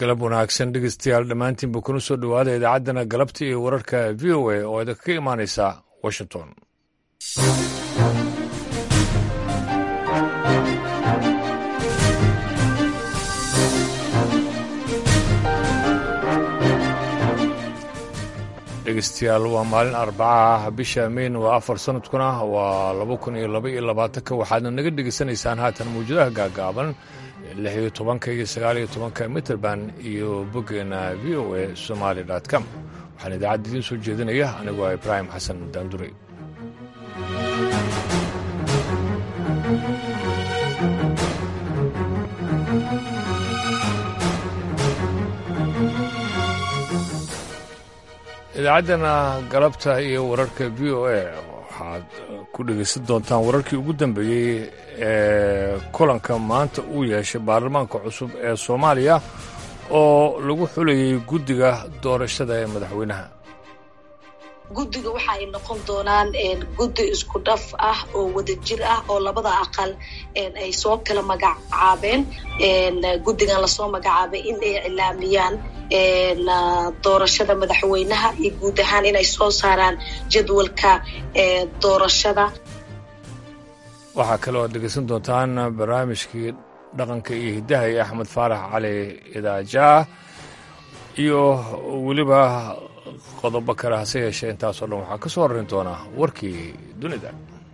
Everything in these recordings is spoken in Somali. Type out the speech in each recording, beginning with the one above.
galab wanaagsan dhegeystayaal dhammaantiinba kuna soo dhowaada idaacaddana galabta iyo wararka v o a oo idinka ka imaanaysa washington dhegeystayaal waa maalin arbaca ah bisha meyn waa afar sanadkuna waa laba kun iyo laba iyo labaatanka waxaadna naga dhegeysanaysaan haatan mawjadaha gaagaaban lix iyo tobanka iyo sagaal iyo tobanka mitrband iyo boggeena v o a somaali com waxaan idaacadda idiin soo jeedinaya anigoo ah ibraahim xasan daandurey idaacaddana galabta iyo wararka v o a waxaad ku dhegaysan doontaan wararkii ugu dambeeyey ee kulanka maanta uu yeeshay baarlamaanka cusub ee soomaaliya oo lagu xulayay guddiga doorashada ee madaxweynaha guddiga waxa ay noqon doonaan guddi isku dhaf ah oo wadajir ah oo labada aqal ay soo kala magacaabeen guddigan lasoo magacaabay in ay cilaamiyaan doorashada madaxweynaha iyo guud ahaan inay soo saaraan jadwalka doorashada waxaa kale oo ad dhegeysan doontaan barnaamijkii dhaqanka iyo hiddaha iyo axmed faarax cali idaajaa iyo weliba qodobo kale hase yeeshee intaasoo dhan waxaa ka soo horin doonaa warkii dunida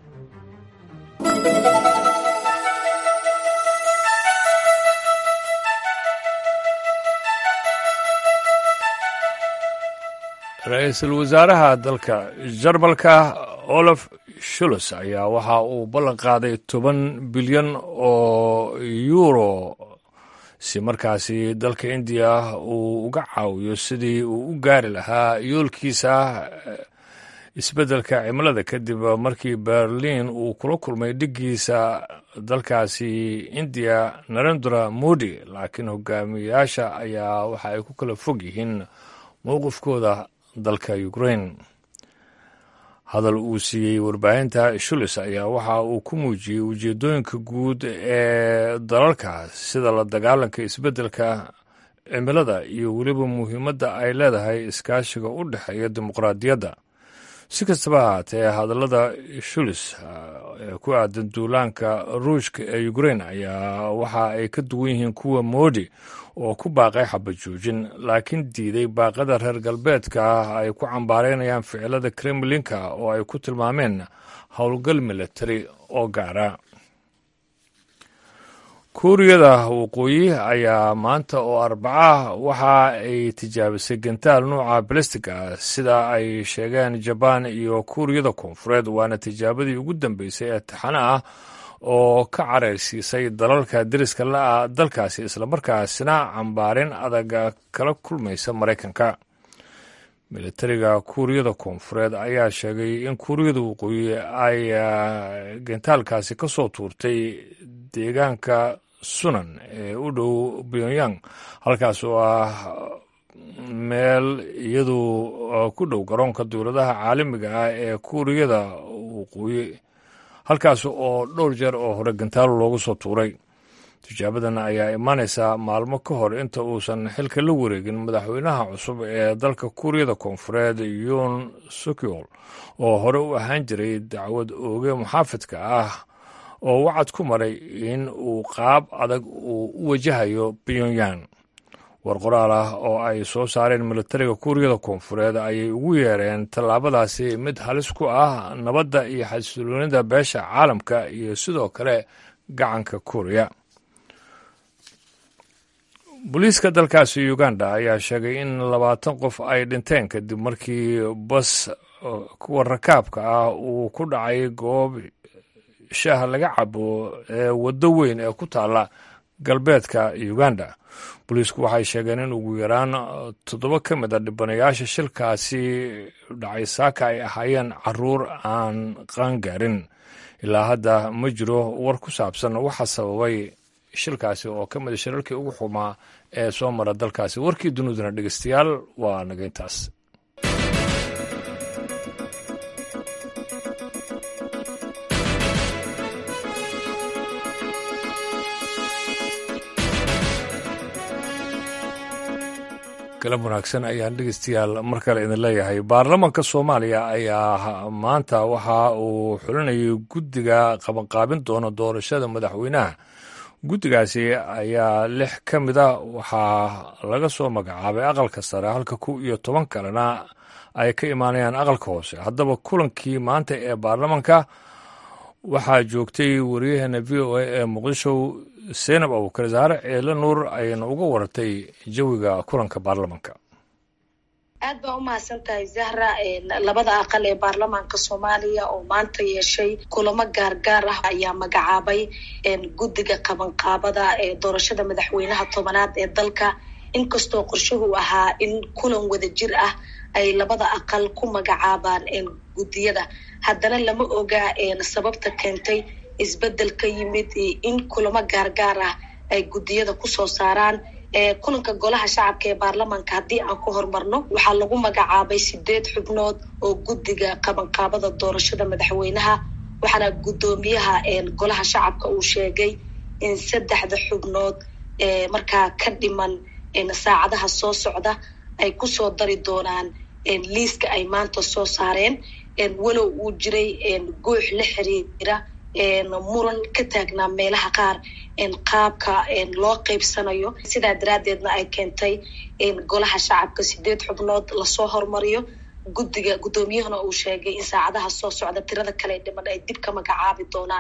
ra-iisul wasaaraha dalka jarmalka olaf shulos ayaa waxa uu ballan qaaday toban bilyan oo yuuro si markaasi dalka indiya uu uga caawiyo sidii uu u gaari lahaa yoolkiisa isbeddelka cimilada kadib markii berliin uu kula kulmay dhiggiisa dalkaasi indiya narendra modi laakiin hogaamiyayaasha ayaa waxa ay ku kala fog yihiin mowqifkooda dalka ukraine hadal uu siiyey warbaahinta shulis ayaa waxa uu ku muujiyey ujeeddooyinka guud ee dalalka sida la dagaalanka isbeddelka cimilada iyo weliba muhiimadda ay leedahay iskaashiga u dhexeeya dimuqraadiyadda si kastaba ahaatee hadallada shulis ee ku aadan duulaanka ruushka ee ukraine ayaa waxa ay ka duwan yihiin kuwa moodi oo ku baaqay xabajoojin laakiin diiday baaqada reer galbeedka ay ku cambaaraynayaan ficilada kremlinka oo ay ku tilmaameen howlgal militari oo gaara kuuriyada waqooyi ayaa maanta oo arbaca waxa ay tijaabisay gantaal nuuca balastiga sida ay sheegeen jabaan iyo kuuriyada koonfureed waana tijaabadii ugu dambeysay ee taxane ah oo ka caraysiisay dalalka deriska la-a dalkaasi islamarkaasina cambaarin adaga kala kulmaysa maraykanka militariga kuuriyada koonfureed ayaa sheegay in kuuriyada waqooyi ay gantaalkaasi ka soo tuurtay deegaanka sunan ee u dhow pyongyang halkaas oo ah meel iyadu ku dhow garoonka dowladaha caalamiga ah ee kuuriyada waqooyi halkaas oo dhowr jeer oo hore gantaalo loogu soo tuuray tijaabadan ayaa imaanaysaa maalmo ka hor inta uusan xilka la wareegin madaxweynaha cusub ee dalka kuuriyada koonfureed yoon sukyol oo hore u ahaan jiray dacwad ooge muxaafidka ah oo wacad ku maray in uu qaab adag uu u wajahayo pyongyang war qoraal ah oo ay soo saareen militariga kuuriyada koonfureed ayay ugu yeereen tallaabadaasi mid halis ku ah nabadda iyo xasiloonida beesha caalamka iyo sidoo kale gacanka kuuriya booliiska dalkaasi uganda ayaa sheegay in labaatan qof ay dhinteen kadib markii bas kuwa rakaabka ah uu ku dhacay goob shaah laga cabo ee waddo weyn ee ku taalla galbeedka uganda booliisku waxay sheegeen in ugu yaraan toddoba ka mid a dhibanayaasha shilkaasi dhacay saaka ay ahaayeen caruur aan qaangaarin ilaa hadda ma jiro war ku saabsan waxa sababay shilkaasi oo ka mida shirarkii ugu xumaa ee soo mara dalkaasi warkii duniduna dhegeystayaal waa nageyntaas galab wanaagsan ayaan dhegeystayaal mar kale idin leeyahay baarlamanka soomaaliya ayaa maanta waxa uu xulinayay guddiga qabanqaabin doona doorashada madaxweynaha guddigaasi ayaa lix ka mid a waxaa laga soo magacaabay aqalka sare halka kow iyo toban kalena ay ka imaanayaan aqalka hoose haddaba kulankii maanta ee baarlamanka waxaa joogtay wariyaheena v o a ee muqdisho seynab abukar saare ceele nuur ayayna uga waratay jawiga kulanka baarlamanka aad baa u mahadsan tahay zahra labada aqal ee baarlamaanka soomaaliya oo maanta yeeshay kulamo gaargaar ah ayaa magacaabay guddiga qabanqaabada ee doorashada madaxweynaha tobanaad ee dalka inkastoo qorshuhu ahaa in kulan wadajir ah ay labada aqal ku magacaabaan guddiyada haddana lama oga sababta keentay isbedel ka yimid in kulamo gaargaar ah ay guddiyada kusoo saaraan kulanka golaha shacabka ee baarlamaanka haddii aan ku horumarno waxaa lagu magacaabay sideed xubnood oo guddiga qabanqaabada doorashada madaxweynaha waxaana guddoomiyaha golaha shacabka uu sheegay in saddexda xubnood markaa ka dhiman saacadaha soo socda ay kusoo dari doonaan liiska ay maanta soo saareen walow uu jiray goox la xiriira muran ka taagnaa meelaha qaar qaabka loo qeybsanayo sidaa daraaddeedna ay keentay golaha shacabka sideed xubnood lasoo hormariyo guddiga guddoomiyahana uu sheegay in saacadaha soo socda tirada kale dhiman ay dib ka magacaabi doonaan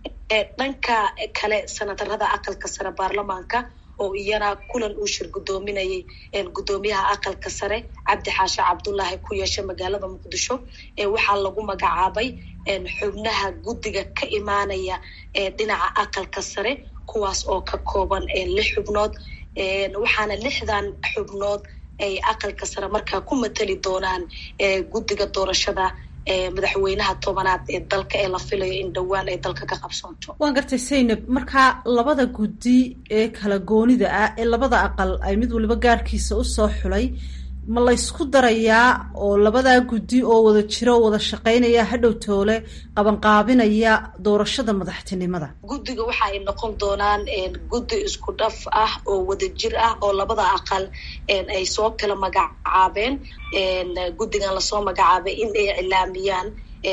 dhanka kale sanatarada aqalka sare baarlamaanka oo iyana kulan uu shir guddoominayay guddoomiyaha aqalka sare cabdi xaashe cabdullaahi ku yeesha magaalada muqdisho waxaa lagu magacaabay xubnaha guddiga ka imaanaya dhinaca aqalka sare kuwaas oo ka kooban lix xubnood waxaana lixdan xubnood ay aqalka sare markaa ku matali doonaan guddiga doorashada madaxweynaha tobanaad ee dalka ee la filayo in dhowaan ay dalka ka qabsoonto waan gartay saynab markaa labada guddi ee kala goonida ah ee labada aqal ay mid waliba gaarkiisa usoo xulay ma laysku darayaa oo labadaa guddi oo wada jiro oo wada shaqaynaya hadhow toole qabanqaabinaya doorashada madaxtinimada guddiga waxa ay noqon doonaan guddi isku dhaf ah oo wada jir ah oo labada aqal ay soo kala magacaabeen guddigan lasoo magacaabay in ay cilaamiyaan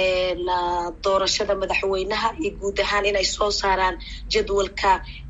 doorashada madaxweynaha iyo guud ahaan inay soo saaraan jadwalka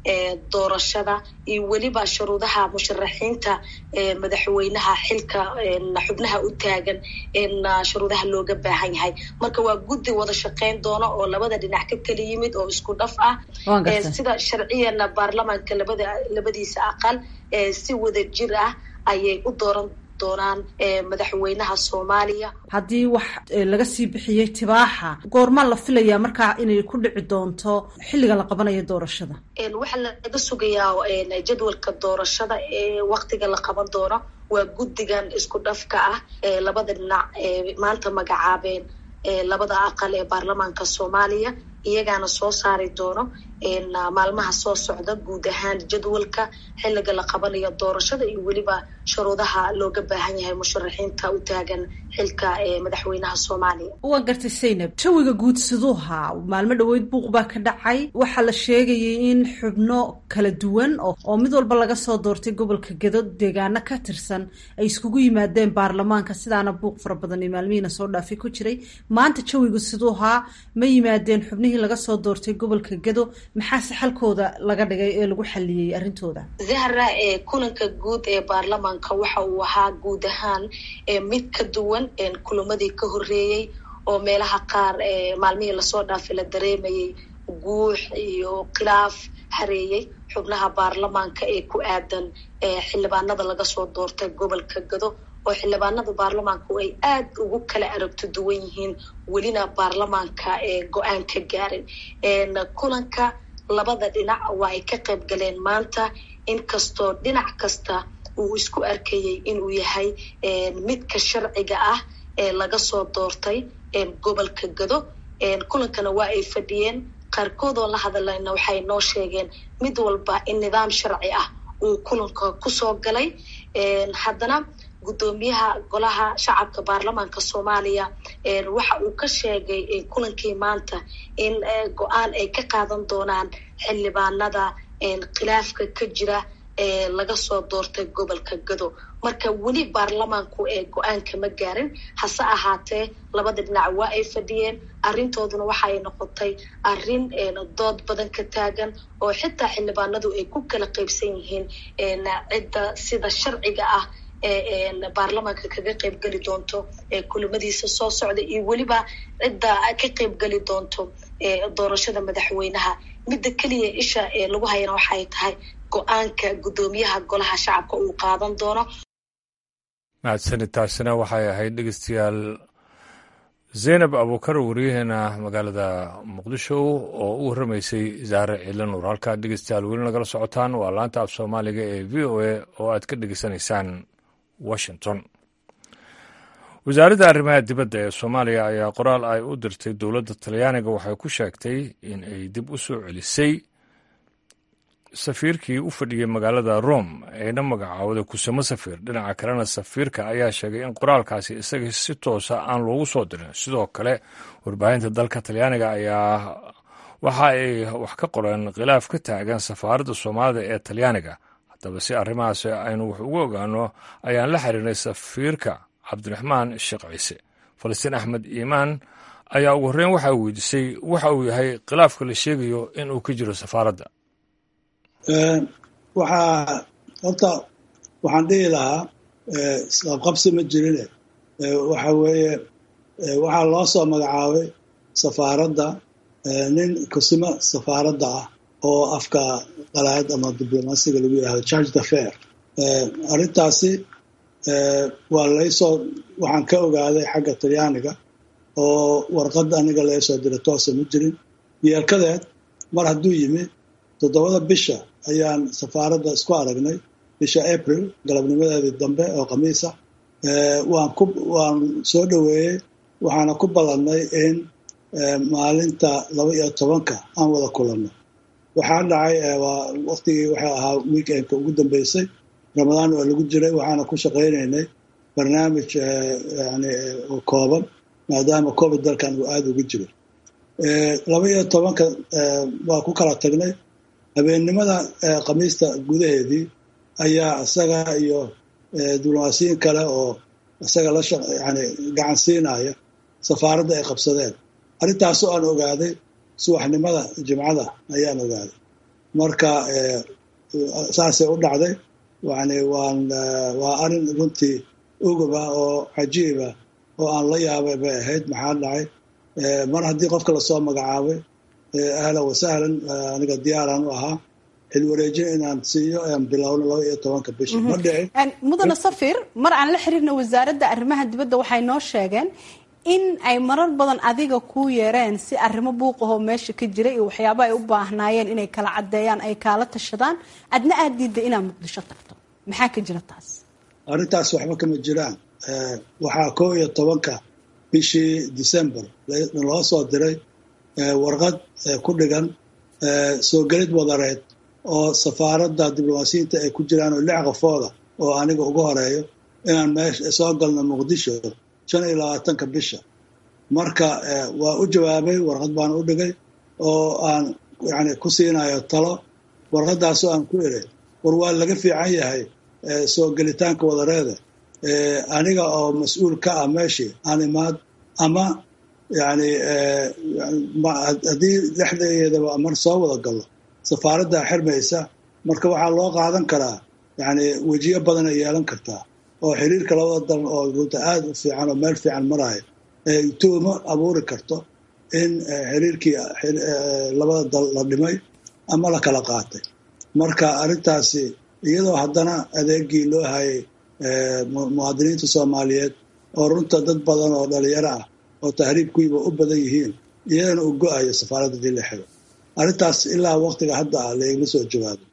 doorashada iyo weliba shuruudaha musharaxiinta madaxweynaha xilka xubnaha u taagan shuruudaha looga baahan yahay marka waa guddi wada shaqayn doona oo labada dhinac ka kala yimid oo isku dhaf ah sida sharciyana baarlamaanka labada labadiisa aqal si wada jir ah ayay u dooran doonaan madaxweynaha soomaaliya haddii wax laga sii bixiyey tibaaxa goormaa la filayaa markaa inay ku dhici doonto xilliga la qabanayo doorashada waxaa laga sugayaa jadwalka doorashada ee waktiga la qaban doono waa guddigan isku dhafka ah ee labada dhinac ee maanta magacaabeen labada aqal ee baarlamaanka soomaaliya iyagaana soo saari doono maalmaha soo socda guud ahaan jadwalka xilliga la qabanayo doorashada iyo weliba shuruudaha looga baahan yahay musharaxiinta u taagan xilka madaxweynaha soomaaliya waa gartay saynab jawiga guud siduuha maalmo dhaweyd buuq baa ka dhacay waxaa la sheegayay in xubno kala duwan oo mid walba laga soo doortay gobolka gedo deegaano ka tirsan ay iskugu yimaadeen baarlamaanka sidaana buuq fara badan iyo maalmihiina soo dhaafay ku jiray maanta jawiga siduuhaa ma yimaadeen xubnihii laga soo doortay gobolka gedo maxaase xalkooda laga dhigay ee lagu xaliyey arrintooda zahra ee kulanka guud ee baarlamaanka waxa uu ahaa guud ahaan mid ka duwan kulamadii ka horeeyey oo meelaha qaar maalmihii lasoo dhaafay la dareemayay guux iyo khilaaf hareeyey xubnaha baarlamaanka ee ku aadan xildhibaanada laga soo doortay gobolka gado oo xildhibaanada baarlamaanku ay aad ugu kala aragto duwan yihiin welina baarlamaanka go-aan ka gaarin kulanka labada dhinac waa ay ka qayb galeen maanta inkastoo dhinac kasta uu isku arkayay inuu yahay midka sharciga ah ee laga soo doortay gobolka gado kulankana waa ay fadhiyeen qaarkood oo la hadlayna waxay noo sheegeen mid walba in nidaam sharci ah uu kulanka kusoo galay haddana guddoomiyaha golaha shacabka baarlamaanka soomaaliya waxa uu ka sheegay kulankii maanta in go-aan ay ka qaadan doonaan xildhibaanada khilaafka ka jira laga soo doortay gobolka gado marka weli baarlamaanku ee go-aanka ma gaarin hase ahaatee labada dhinac waa ay fadhiyeen arrintooduna waxaay noqotay arrin dood badan ka taagan oo xitaa xildhibaanadu ay ku kala qaybsan yihiin cidda sida sharciga ah ee baarlamaanka kaga qaybgeli doonto kulamadiisa soo socda iyo weliba cidda ka qaybgeli doonto doorashada madaxweynaha midda keliya isha ee lagu hayana waxay tahay go-aanka guddoomiyaha golaha shacabka uu qaadan doono mahadsanid taasina waxay ahayd dhegeystayaal zaynab abuukar wariyaheena magaalada muqdisho oo u warramaysay zaare ciila nuur halkaad dhegeystayaal weli nagala socotaan waa laanta af soomaaliga ee v o a oo aad ka dhegeysanaysaan washington wasaaradda arrimaha dibadda ee soomaaliya ayaa qoraal ay u dirtay dowladda talyaaniga waxay ku sheegtay in ay dib u soo celisay safiirkii u fadhiyey magaalada rome ayna magacaawday kusamo safiir dhinaca kalena safiirka ayaa sheegay in qoraalkaasi isaga si toosa aan loogu soo dirin sidoo kale warbaahinta dalka talyaaniga ayaa waxa ay wax ka qoreen khilaaf ka taagan safaaradda soomaalida ee talyaaniga haddaba si arrimahaasi aynu wax ugu ogaano ayaan la xiriirnay safiirka cabdiraxmaan sheekh ciise falastiin axmed iimaan ayaa ugu horreyn waxaa weydiisay waxa uu yahay khilaafka la sheegayo in uu ka jiro safaaradda waxaa horta waxaan dhihi lahaa isqabqabsi ma jirine waxa weeye waxaa loo soo magacaabay safaaradda nin kusimo safaaradda ah oo afka qalaad ama diblomaasiga lagu yidhahdo charge the fair arrintaasi waa laysoo waxaan ka ogaaday xagga talyaaniga oo warqad aniga laysoo diray toosa ma jirin yeelkadeed mar hadduu yimi toddobada bisha ayaan safaaradda isku aragnay bisha april galabnimadeedii dambe oo khamiisa waan ku waan soo dhoweeyey waxaana ku ballannay in maalinta laba iyo tobanka aan wada kulanno waxaa dhacay waa waqtigii waxay ahaa weekendka ugu dambeysay ramadaan waa lagu jiray waxaana ku shaqaynaynay barnaamij yani kooban maadaama covid dalkan uu aada uga jiro laba iyo tobanka waa ku kala tagnay habeennimada khamiista gudaheedii ayaa isaga iyo diblomaasiyin kale oo isaga la yani gacan siinaya safaaradda ay qabsadeen arrintaasoo aan ogaaday subaxnimada jimcada ayaan ogaaday marka saasay u dhacday yani waan waa arrin runtii uguba oo cajiiba oo aan la yaabay bay ahayd maxaa dhacay mar haddii qofka lasoo magacaabay ahlan wasahlan aniga diyaaraan u ahaa xilwareejin inaan siiyo aan bilowno laba iyo tobanka bisha ma dhicin mudane safir mar aan la xiriirna wasaaradda arrimaha dibadda waxay noo sheegeen in ay marar badan adiga kuu yeereen si arrimo buuqahoo meesha ka jira iyo waxyaaba ay u baahnaayeen inay kala caddeeyaan ay kaala tashadaan adna aada diidday inaad muqdisho tagto maxaa ka jira taas arrintaas waxba kama jiraan waxaa kow iyo tobanka bishii december loo soo diray warqad ku dhigan soo gelid wadareed oo safaaradda diblomaasiyiinta ay ku jiraan oo lix qofooda oo aniga ugu horeeyo inaan meesha soo galno muqdisho shan iyo labaatanka bisha marka waa u jawaabay warqad baan u dhigay oo aan yani ku siinayo talo warqadaasoo aan ku iray war waa laga fiican yahay soo gelitaanka wadareeda aniga oo mas-uul ka ah meeshii aan imaad ama yani haddii dhexdeedaba mar soo wada gallo safaaraddaa xirmaysa marka waxaa loo qaadan karaa yani wejiyo badan ay yeelan kartaa oo xiriirka labada dalan oo runta aada u fiican oo meel fiican maraayo tuumo abuuri karto in xiriirkii labada dal la dhimay ama la kala qaatay marka arrintaasi iyadoo haddana adeegii loo hayay muwaadiniinta soomaaliyeed oo runta dad badan oo dhalinyaro ah oo tahriibkuiba u badan yihiin iyadana uu go-ayo safaaradda dii la xiro arrintaas ilaa waqtiga hadda ah laigla soo jawaabo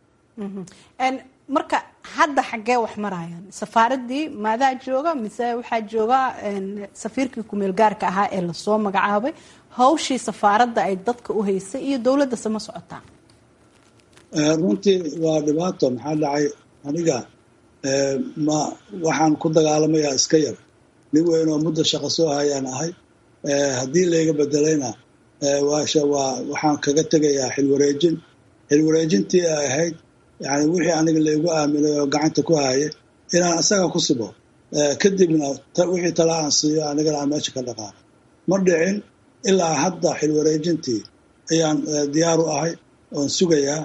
marka hadda xaggee wax marayaan safaaraddii maadaa jooga mise waxaa jooga safiirkii kumeel gaarka ahaa ee lasoo magacaabay hawshii safaaradda ay dadka u haysay iyo dowladdase ma socotaa runtii waa dhibaato maxaa dhacay aniga ma waxaan ku dagaalamayaa iska yar nin weyn oo muddo shaqo soo hayaan ahay haddii layga bedelayna waxaan kaga tegayaa xilwareejin xilwareejintii ay ahayd yani wixii aniga laigu aaminay oo gacanta ku hayay inaan isaga ku sibo kadibna wixii tala aan siiyo anigana aan meesha ka dhaqaano ma dhicin ilaa hadda xilwareejintii ayaan diyaar u ahay oon sugayaa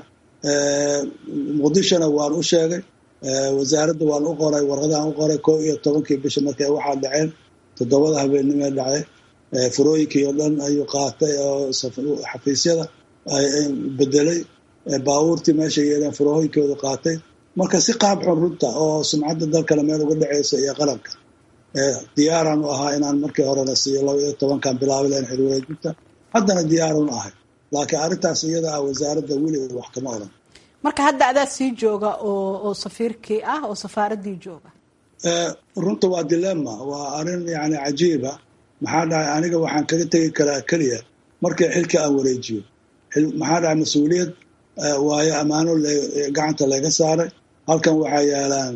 muqdishona waan u sheegay wasaaradda waan u qoray warqadaan u qoray koo iyo tobankii bisha markay waxaa dhaceen toddobada habeennimee dhacay furooyinkii oo dhan ayuu qaatay oo xafiisyada bedelay baabuurtii meesha yeeleen furooyinkoodu qaatay marka si qaab xun runta oo sumcadda dalkana meel uga dhaceysa iyo qaranka diyaaraan u ahaa inaan markii horena siiyo laba iyo tobankan bilaabi lahayn xilwareejinta haddana diyaaraan u ahay laakiin arrintaas iyada ah wasaaradda weli wax kama odhan marka hadda adaa sii jooga oo oo safiirkii ah oo safaaraddii jooga runta waa dilema waa arrin yani cajiiba maxaa dhacay aniga waxaan kaga tegi karaa keliya markii xilka aan wareejiyo maxaa dhacay mas-uuliyad waayo ammaano gacanta laga saaray halkan waxaa yaalaan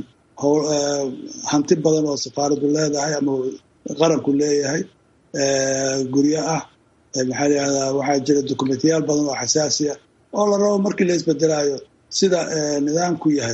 hanti badan oo safaaraddu leedahay ama qaranku leeyahay guryo ah maxaa layihahdaa waxaa jira dokumentiyaal badan oo xasaasiya oo la rabo markii la isbedelaayo sida nidaamku yahay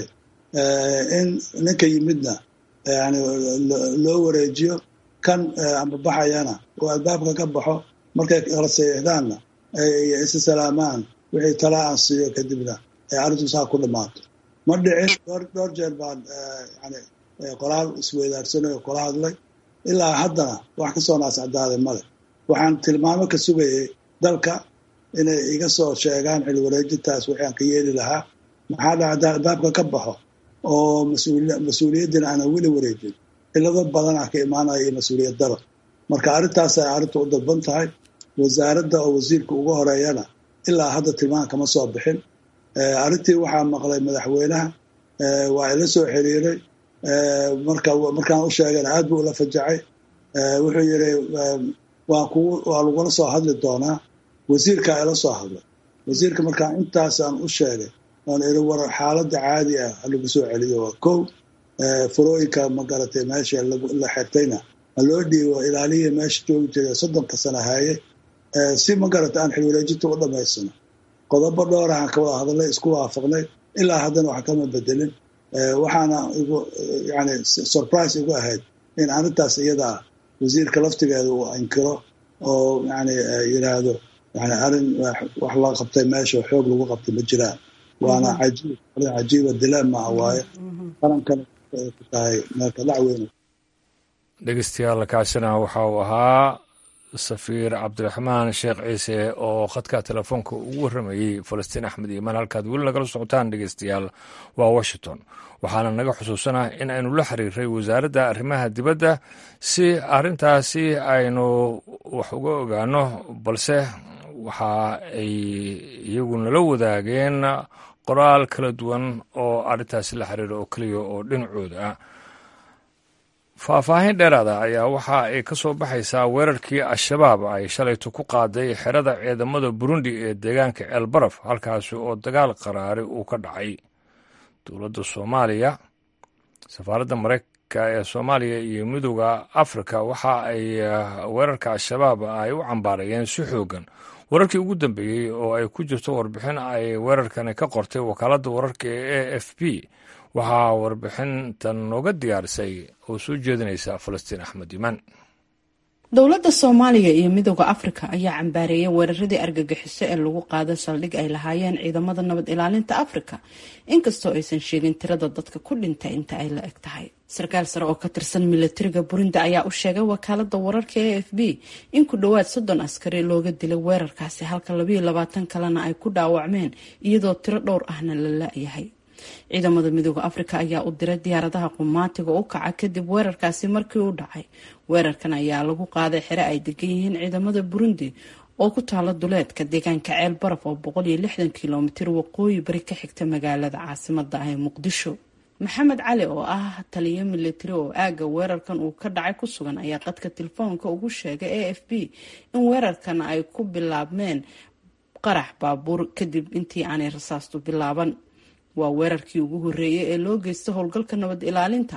in ninka yimidna yani loo wareejiyo kan amba baxayana oo albaabka ka baxo markay kala saxiixdaanna ay isa salaamaan wixii talaa aan siiyo kadibna ay arrintu saa ku dhammaato ma dhicin dhowr jeer baan yani qoraal isweydaarsanay oo kula hadlay ilaa haddana wax ka soo naascadaaday male waxaan tilmaamo ka sugayay dalka inay iga soo sheegaan xil wareejintaas wixii aan ka yeeli lahaa maxaa dhacda albaabka ka baxo oo mas-uuliyaddina aanan weli wareejin cilado badan ah ka imaanaya iyo mas-uuliyad daro marka arrintaasay arrintu u dalban tahay wasaaradda oo wasiirka ugu horeeyana ilaa hadda tilmaan kama soo bixin arrintii waxaa maqlay madaxweynaha waa ila soo xiriiray marka markaan u sheegana aad buu ula fajacay wuxuu yidhi waa kugu waa lagula soo hadli doonaa wasiirkaa ila soo hadlay wasiirka markaan intaasaan u sheegay oon iri war xaaladda caadi ah halagu soo celiyo waa kow furooyinka ma garatay meesha la xirtayna ha loo dhiibo ilaaliya meesha joogi jiray soddonka sana haaye si ma garata aan xilwareejinta u dhamaysano qodobo dhowrahan ka wada hadalay isku waafaqnay ilaa haddana wax kama bedelin waxaana igu yani surprise igu ahayd in arrintaas iyadaa wasiirka laftigeeda uu inkiro oo yani yidhaahdo yani arrin wax la qabtay meesha xoog lagu qabtay ma jiraan waana cajiib arrin cajiiba dileema ah waaye qarankana ku tahay meelka dhacweyn dhegeystayaal kaasina waxa uu ahaa safiir cabdiraxmaan sheekh ciise oo khadka telefoonka ugu warramayey falastiin axmed iimaan halkaad weli nagala socotaan dhegeystayaal waa washington waxaana naga xusuusanaa in aynu la xiriiray wasaaradda arrimaha dibadda si arrintaasi aynu wax uga ogaano balse waxa ay iyagu nala wadaageen qoraal kala duwan oo arrintaasi la xiriira oo keliya oo dhinacooda ah faahfaahin dheeraada ayaa waxa ay ka soo baxaysaa weerarkii al-shabaab ay shalayto ku qaaday xerada ciidamada burundi ee deegaanka ceelbaraf halkaasi oo dagaal qaraari uu ka dhacay dowladda soomaaliya safaaradda mareykanka ee soomaaliya iyo midooda afrika waxa ay weerarka al-shabaab ay u cambaarayeen si xoogan wararkii ugu dambeeyey oo ay ku jirto warbixin ay weerarkani ka qortay wakaaladda wararka ee a f b waxaa warbixintan nooga diyaarisay oo soo jeedinaysa falastiin axmed imaan dowladda soomaaliya iyo midooda afrika ayaa cambaareeyay weeraradii argagixiso ee lagu qaada saldhig ay lahaayeen ciidamada nabad ilaalinta afrika inkastoo aysan sheegin tirada dadka ku dhintay inta ay la eg tahay sarkaal sare oo ka tirsan milatariga burundi ayaa u sheegay wakaalada wararka e f b in ku dhowaad soddon askari looga dilay weerarkaasi halka labayo labaatan kalena ay ku dhaawacmeen iyadoo tiro dhowr ahna la la-yahay ciidamada midooda afrika ayaa u diray diyaaradaha qumaatiga u kaca kadib weerarkaasi markii u dhacay weerarkan ayaa lagu qaaday xere ay degan yihiin ciidamada burundi oo ku taala duleedka deegaanka ceel baraf oo boqol iyo lixdan kilomitir waqooyi bari ka xigta magaalada caasimada ah ee muqdisho maxamed cali oo ah taliyo militari oo aaga weerarkan uu ka dhacay ku sugan ayaa qadka telefoonka ugu sheegay a f b in weerarkan ay ku bilaabmeen qarax baabuur kadib intii aanay rasaastu bilaaban waa weerarkii ugu horeeyay ee loo geysta howlgalka nabad ilaalinta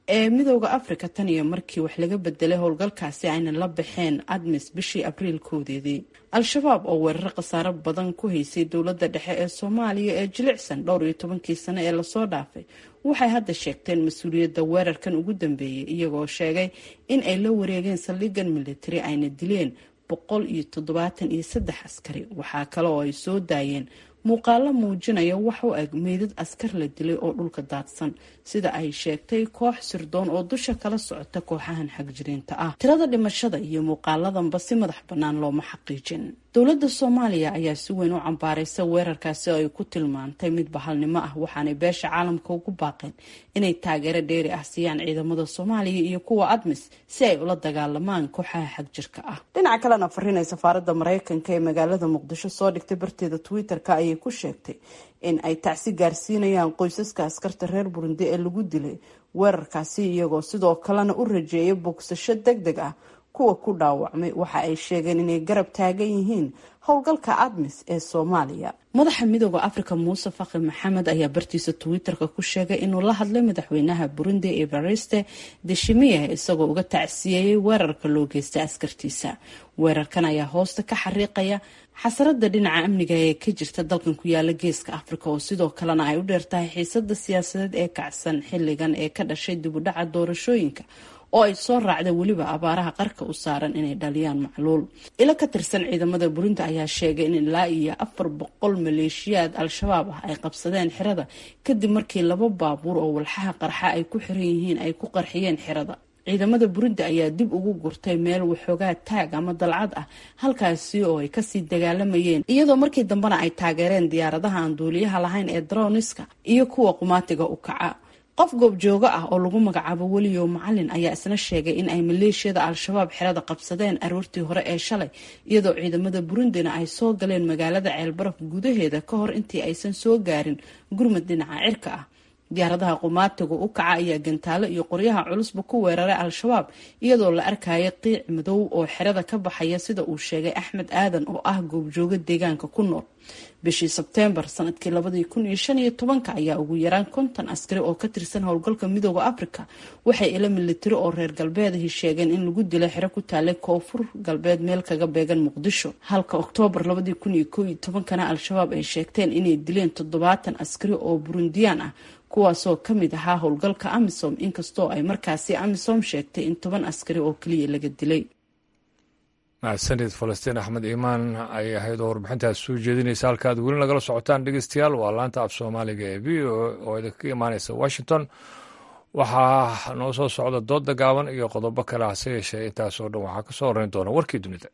ee midooda afrika tan iyo markii wax laga bedelay howlgalkaasi ayna la baxeen admis bishii abriil koodeedii al-shabaab oo weeraro khasaaro badan ku haysay dowladda dhexe ee soomaaliya ee jilicsan dhowr iyo tobankii sano ee lasoo dhaafay waxay hadda sheegteen mas-uuliyadda weerarkan ugu dambeeyay iyagoo sheegay in ay la wareegeen saldhigan militari ayna dileen boqol iyo toddobaatan iyo saddex askari waxaa kale oo ay soo daayeen muuqaalo muujinaya wax u eg meydad askar la dilay oo dhulka daadsan sida ay sheegtay koox sirdoon oo dusha kala socota kooxahan xagjiriinta ah tirada dhimashada iyo muuqaaladanba si madax bannaan looma xaqiijin dowladda soomaaliya ayaa si weyn u cambaaraysa weerarkaasi oo ay ku tilmaantay mid bahalnimo ah waxaanay beesha caalamka ugu baaqeen inay taageero dheeri ah siiyaan ciidamada soomaaliya iyo kuwa admis si ay ula dagaalamaan kooxaha xagjirka ah dhinaca kalena fariinay safaaradda mareykanka ee magaalada muqdisho soo dhigtay barteeda twitter-ka ayay ku sheegtay in ay tacsi gaarsiinayaan qoysaska askarta reer burundi ee lagu dilay weerarkaasi iyagoo sidoo kalena u rajeeyay bogsasho deg deg ah kuwa ku dhaawacmay waxa ay sheegeen inay garab taagan yihiin howlgalka admis ee soomaaliya madaxa midooda afrika muuse fakhi maxamed ayaa bartiisa twitter-ka ku sheegay inuu la hadlay madaxweynaha burundi evariste deshimiye isagoo uga tacsiyeeyey weerarka loo geystay askartiisa weerarkan ayaa hoosta ka xariiqaya xasarada dhinaca amniga ee ka jirta dalkan ku yaala geeska afrika oo sidoo kalena ay u dheertahay xiisada siyaasadeed ee kacsan xilligan ee ka dhashay dibudhaca doorashooyinka oo ay soo raacda weliba abaaraha qarka u saaran inay dhaliyaan macluul ilo ka tirsan ciidamada burundi ayaa sheegay in ilaa iyo afar boqol maleeshiyaad al-shabaab ah ay qabsadeen xirada kadib markii laba baabuur oo walxaha qarxa ay ku xiran yihiin ay ku qarxiyeen xirada ciidamada burundi ayaa dib ugu gurtay meel waxoogaa taag ama dalcad ah halkaasi oo ay kasii dagaalamayeen iyadoo markii dambena ay taageereen diyaaradaha aan duuliyaha lahayn ee droniska iyo kuwa qumaatiga u kaca qof goobjoogo ah oo lagu magacaabo weliyo macalin ayaa isna sheegay in ay maleeshiyada al-shabaab xerada qabsadeen aroortii hore ee shalay iyadoo ciidamada burundina ay soo galeen magaalada ceelbaraf gudaheeda ka hor intii aysan soo gaarin gurmud dhinaca cirka ah diyaaradaha qumaatiga u kaca ayaa gantaalo iyo qoryaha culusba ku weeraray al-shabaab iyadoo la arkaya qiic madow oo xerada ka baxaya sida uu sheegay axmed aadan oo ah goobjoogo deegaanka ku nool bishii sebteembar sanadkii labadii kun iyo shan iyo tobanka ayaa ugu yaraan konton askari oo ka tirsan howlgalka midooda afrika waxay ila militari oo reer galbeedahi sheegeen in lagu dilay xero ku taalay koonfur galbeed meel kaga beegan muqdisho halka oktoobar labadii kun iyo koo iyo tobankana al-shabaab ay sheegteen inay dileen toddobaatan askari oo burundiyaan ah kuwaasoo ka mid ahaa howlgalka amisom inkastoo ay markaasi amisom sheegtay in toban askari oo keliya laga dilay mahadsanid falastiin axmed iimaan ayay ahayd oo warbixintaas soo jeedinaysa halkaad weli nagala socotaan dhegeystayaal waa laanta af soomaaliga ee v o oo idinkaga imaaneysa washington waxaa noo soo socda dooda gaaban iyo qodobo kale hase yeeshee intaasoo dhan waxaa ka soo horeyn doona warkii dunida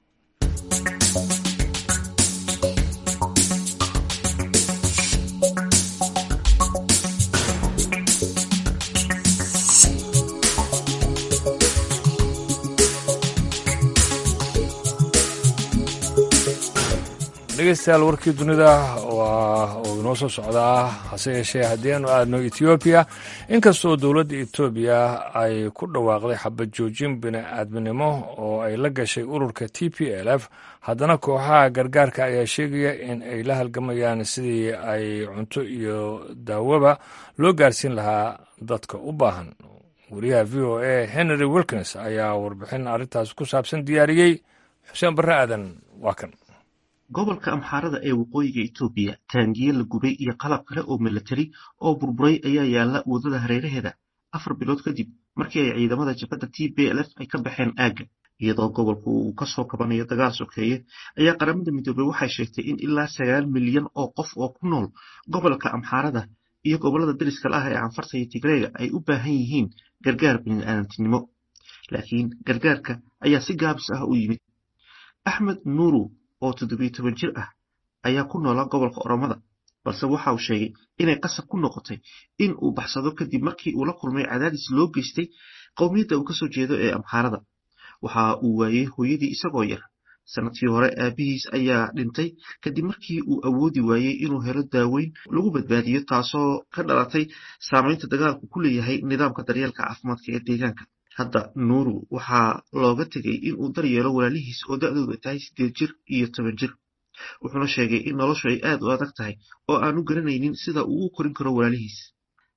dhegeystayaal warkii dunida waa uu inoo soo socdaa hase yeeshee haddii aanu aadno etoobiya inkastoo dowladda etoobiya ay ku dhawaaqday xabad joojin bini-aadminimo oo ay la gashay ururka t p l f haddana kooxaha gargaarka ayaa sheegaya in ay la halgamayaan sidii ay cunto iyo daawaba loo gaarsiin lahaa dadka u baahan wariyaha v o a henry wilkins ayaa warbixin arrintaas ku saabsan diyaariyey xuseen barre aadan waa kan gobolka amxaarada ee waqooyiga etoobiya taangiye la gubay iyo qalab kale oo milatari oo burburay ayaa yaalla waddada hareeraheeda afar bilood kadib markii ay ciidamada jabhadda t b l f ay ka baxeen aagga iyadoo gobolku uu ka soo kabanayo dagaal sokeeye ayaa qaramada midoobey waxay sheegtay in ilaa sagaal milyan oo qof oo ku nool gobolka amxaarada iyo gobollada dariska la ah ee canfarta iyo tigreega ay u baahan yihiin gargaar bini'aadantinimo laakiin gargaarka ayaa si gaabis ah u yimid axmed nuuru oo toddobiyo toban jir ah ayaa ku noolaa gobolka oromada balse waxa uu sheegay inay qasab ku noqotay in uu baxsado kadib markii uu la kulmay cadaadis loo geystay qowmiyadda uu kasoo jeedo ee amxaarada waxa uu waayey hooyadii isagoo yar sanadkii hore aabihiis ayaa dhintay kadib markii uu awoodi waayey inuu helo daaweyn lagu badbaadiyo taasoo ka dhalatay saamaynta dagaalku ku leeyahay nidaamka daryeelka caafimaadka ee deegaanka hadda nuuru waxaa looga tegay inuu daryeelo walaalihiis oo da-dooda tahay siddeed jir iyo toban jir wuxuuna sheegay in noloshu ay aad u adag tahay oo aanu garanaynin sida uu u korin karo walaalihiis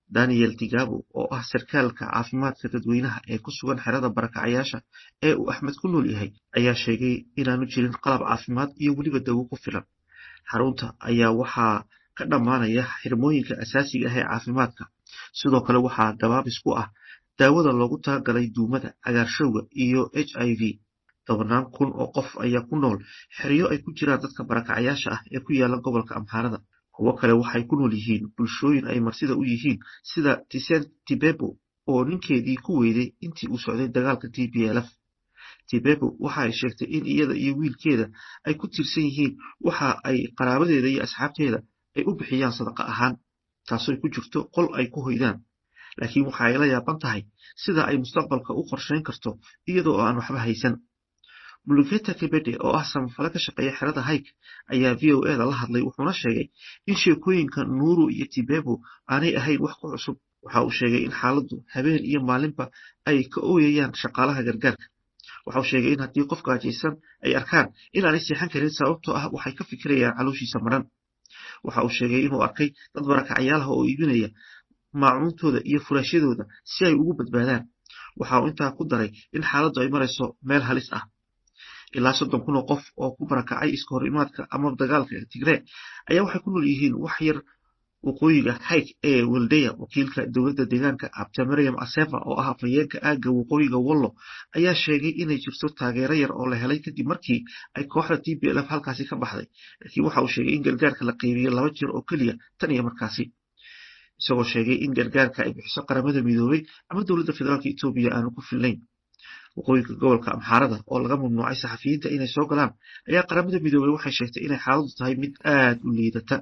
daniel tigabo oo ah sarkaalka caafimaadka dadweynaha ee ku sugan xerada barakacayaasha ee uu axmed ku nool yahay ayaa sheegay inaanu jirin qalab caafimaad iyo weliba dawo ku filan xarunta ayaa waxaa ka dhammaanaya xirmooyinka asaasiga ah ee caafimaadka sidoo kale waxaa gabaabis ku ah daawada loogu talagalay duumada cagaarshowga iyo h i v tobanaan kun oo qof ayaa ku nool xeryo ay ku jiraan dadka barakacayaasha ah ee ku yaala gobolka amxaarada kuwo kale waxay ku nool yihiin bulshooyin ay marsida u yihiin sida tisen tibebo oo ninkeedii ku weyday intii uu socday dagaalka t b lf tibebo waxa ay sheegtay in iyada iyo wiilkeeda ay ku tiirsan yihiin waxa ay qaraabadeeda iyo asxaabteeda ay u bixiyaan sadaqa ahaan taasooy ku jirto qol ay ku hoydaan laakiin waxa ay la yaaban tahay sida ay mustaqbalka u qorshayn karto iyadoo aan waxba haysan buluketa kebede oo ah samafale ka shaqeeya xerada hayk ayaa v o eda la hadlay wuxuuna sheegay in sheekooyinka nuuru iyo tibebo aanay ahayn wax ku cusub waxa uu sheegay in xaaladdu habeen iyo maalinba ay ka ooyayaan shaqaalaha gargaarka waxa uu sheegay in haddii qof gaajaysan ay arkaan inaanay seexan karin sababtoo ah waxay ka fikirayaan calooshiisa maran waxa uu sheegay inuu arkay dad barakacyaalaha oo iibinaya maacuuntooda iyo furaashyadooda si ay ugu badbaadaan waxa uu intaa ku daray in xaaladdu ay marayso meel halis ah ilaa soddon kun oo qof oo ku barakacay iska hor imaadka ama dagaalka tigree ayaa waxay ku nool yihiin wax yar waqooyiga hayk ee weldeya wakiilka dowladda deegaanka abta maryam asefa oo ah afhayeenka aagga waqooyiga wallo ayaa sheegay inay jirto taageero yar oo la helay kadib markii ay kooxda t b lf halkaasi ka baxday laakiin waxa uu sheegay in gargaarka la qeybiyey laba jir oo keliya tan iyo markaasi isagoo sheegay in gargaarka ay bixiso qaramada midoobay ama dowladda federaalka etoobiya aanu ku filnayn waqooyinka gobolka amxaarada oo laga mamnuucay saxafiyiinta inay soo galaan ayaa qaramada midoobey waxay sheegtay inay xaaladdu tahay mid aad u liidata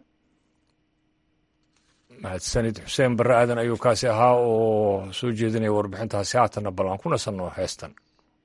mahadsanid xuseen barre aadan ayuu kaasi ahaa oo soo jeedinaya warbixintaasi haatanna bal aan ku nasanno heestan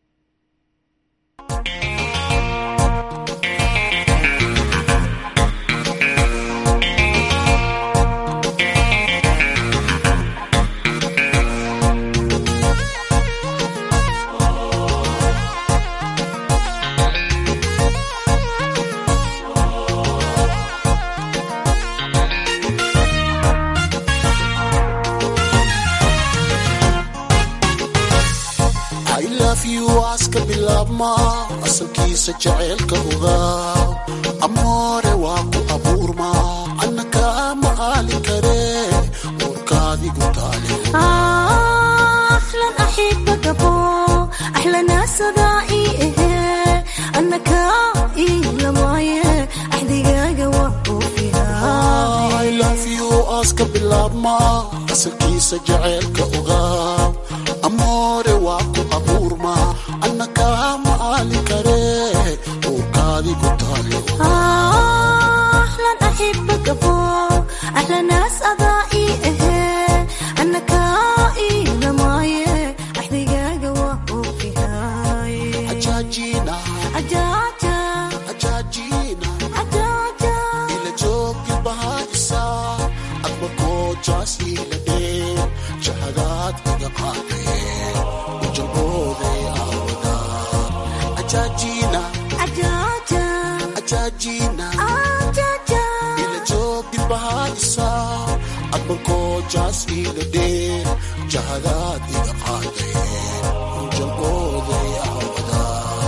waaska bilaabma asalkiisa jaceylka ogaa amoore waa ku abuurma anna kaa maqaali kare warkaadigu taale أحلى أحبك أبو أحلى ناس ضائي أنا كائي لماي أحدقاق وقوفها I love you aaska bilaabma asalkiisa jaceylka ogaa amoore waa ku abuurma anna kaa maqaali kare warkaadigu taale أحلى أحبك أبو أحلى ناس أضائي أنا كائي لماي أحدقاق وقوفها ajaajina أجاجا ajaajina أجاجا ila joogi bahaysa admarkoo jaas ila dhee jahadaad iga qaadee ujalbooday aawada ajaajina أجاجا ajaajina أجاجا ila joogi bahaysa admarkoo jaas ila dhee jahadaad iga qaadee ujalbooday aawada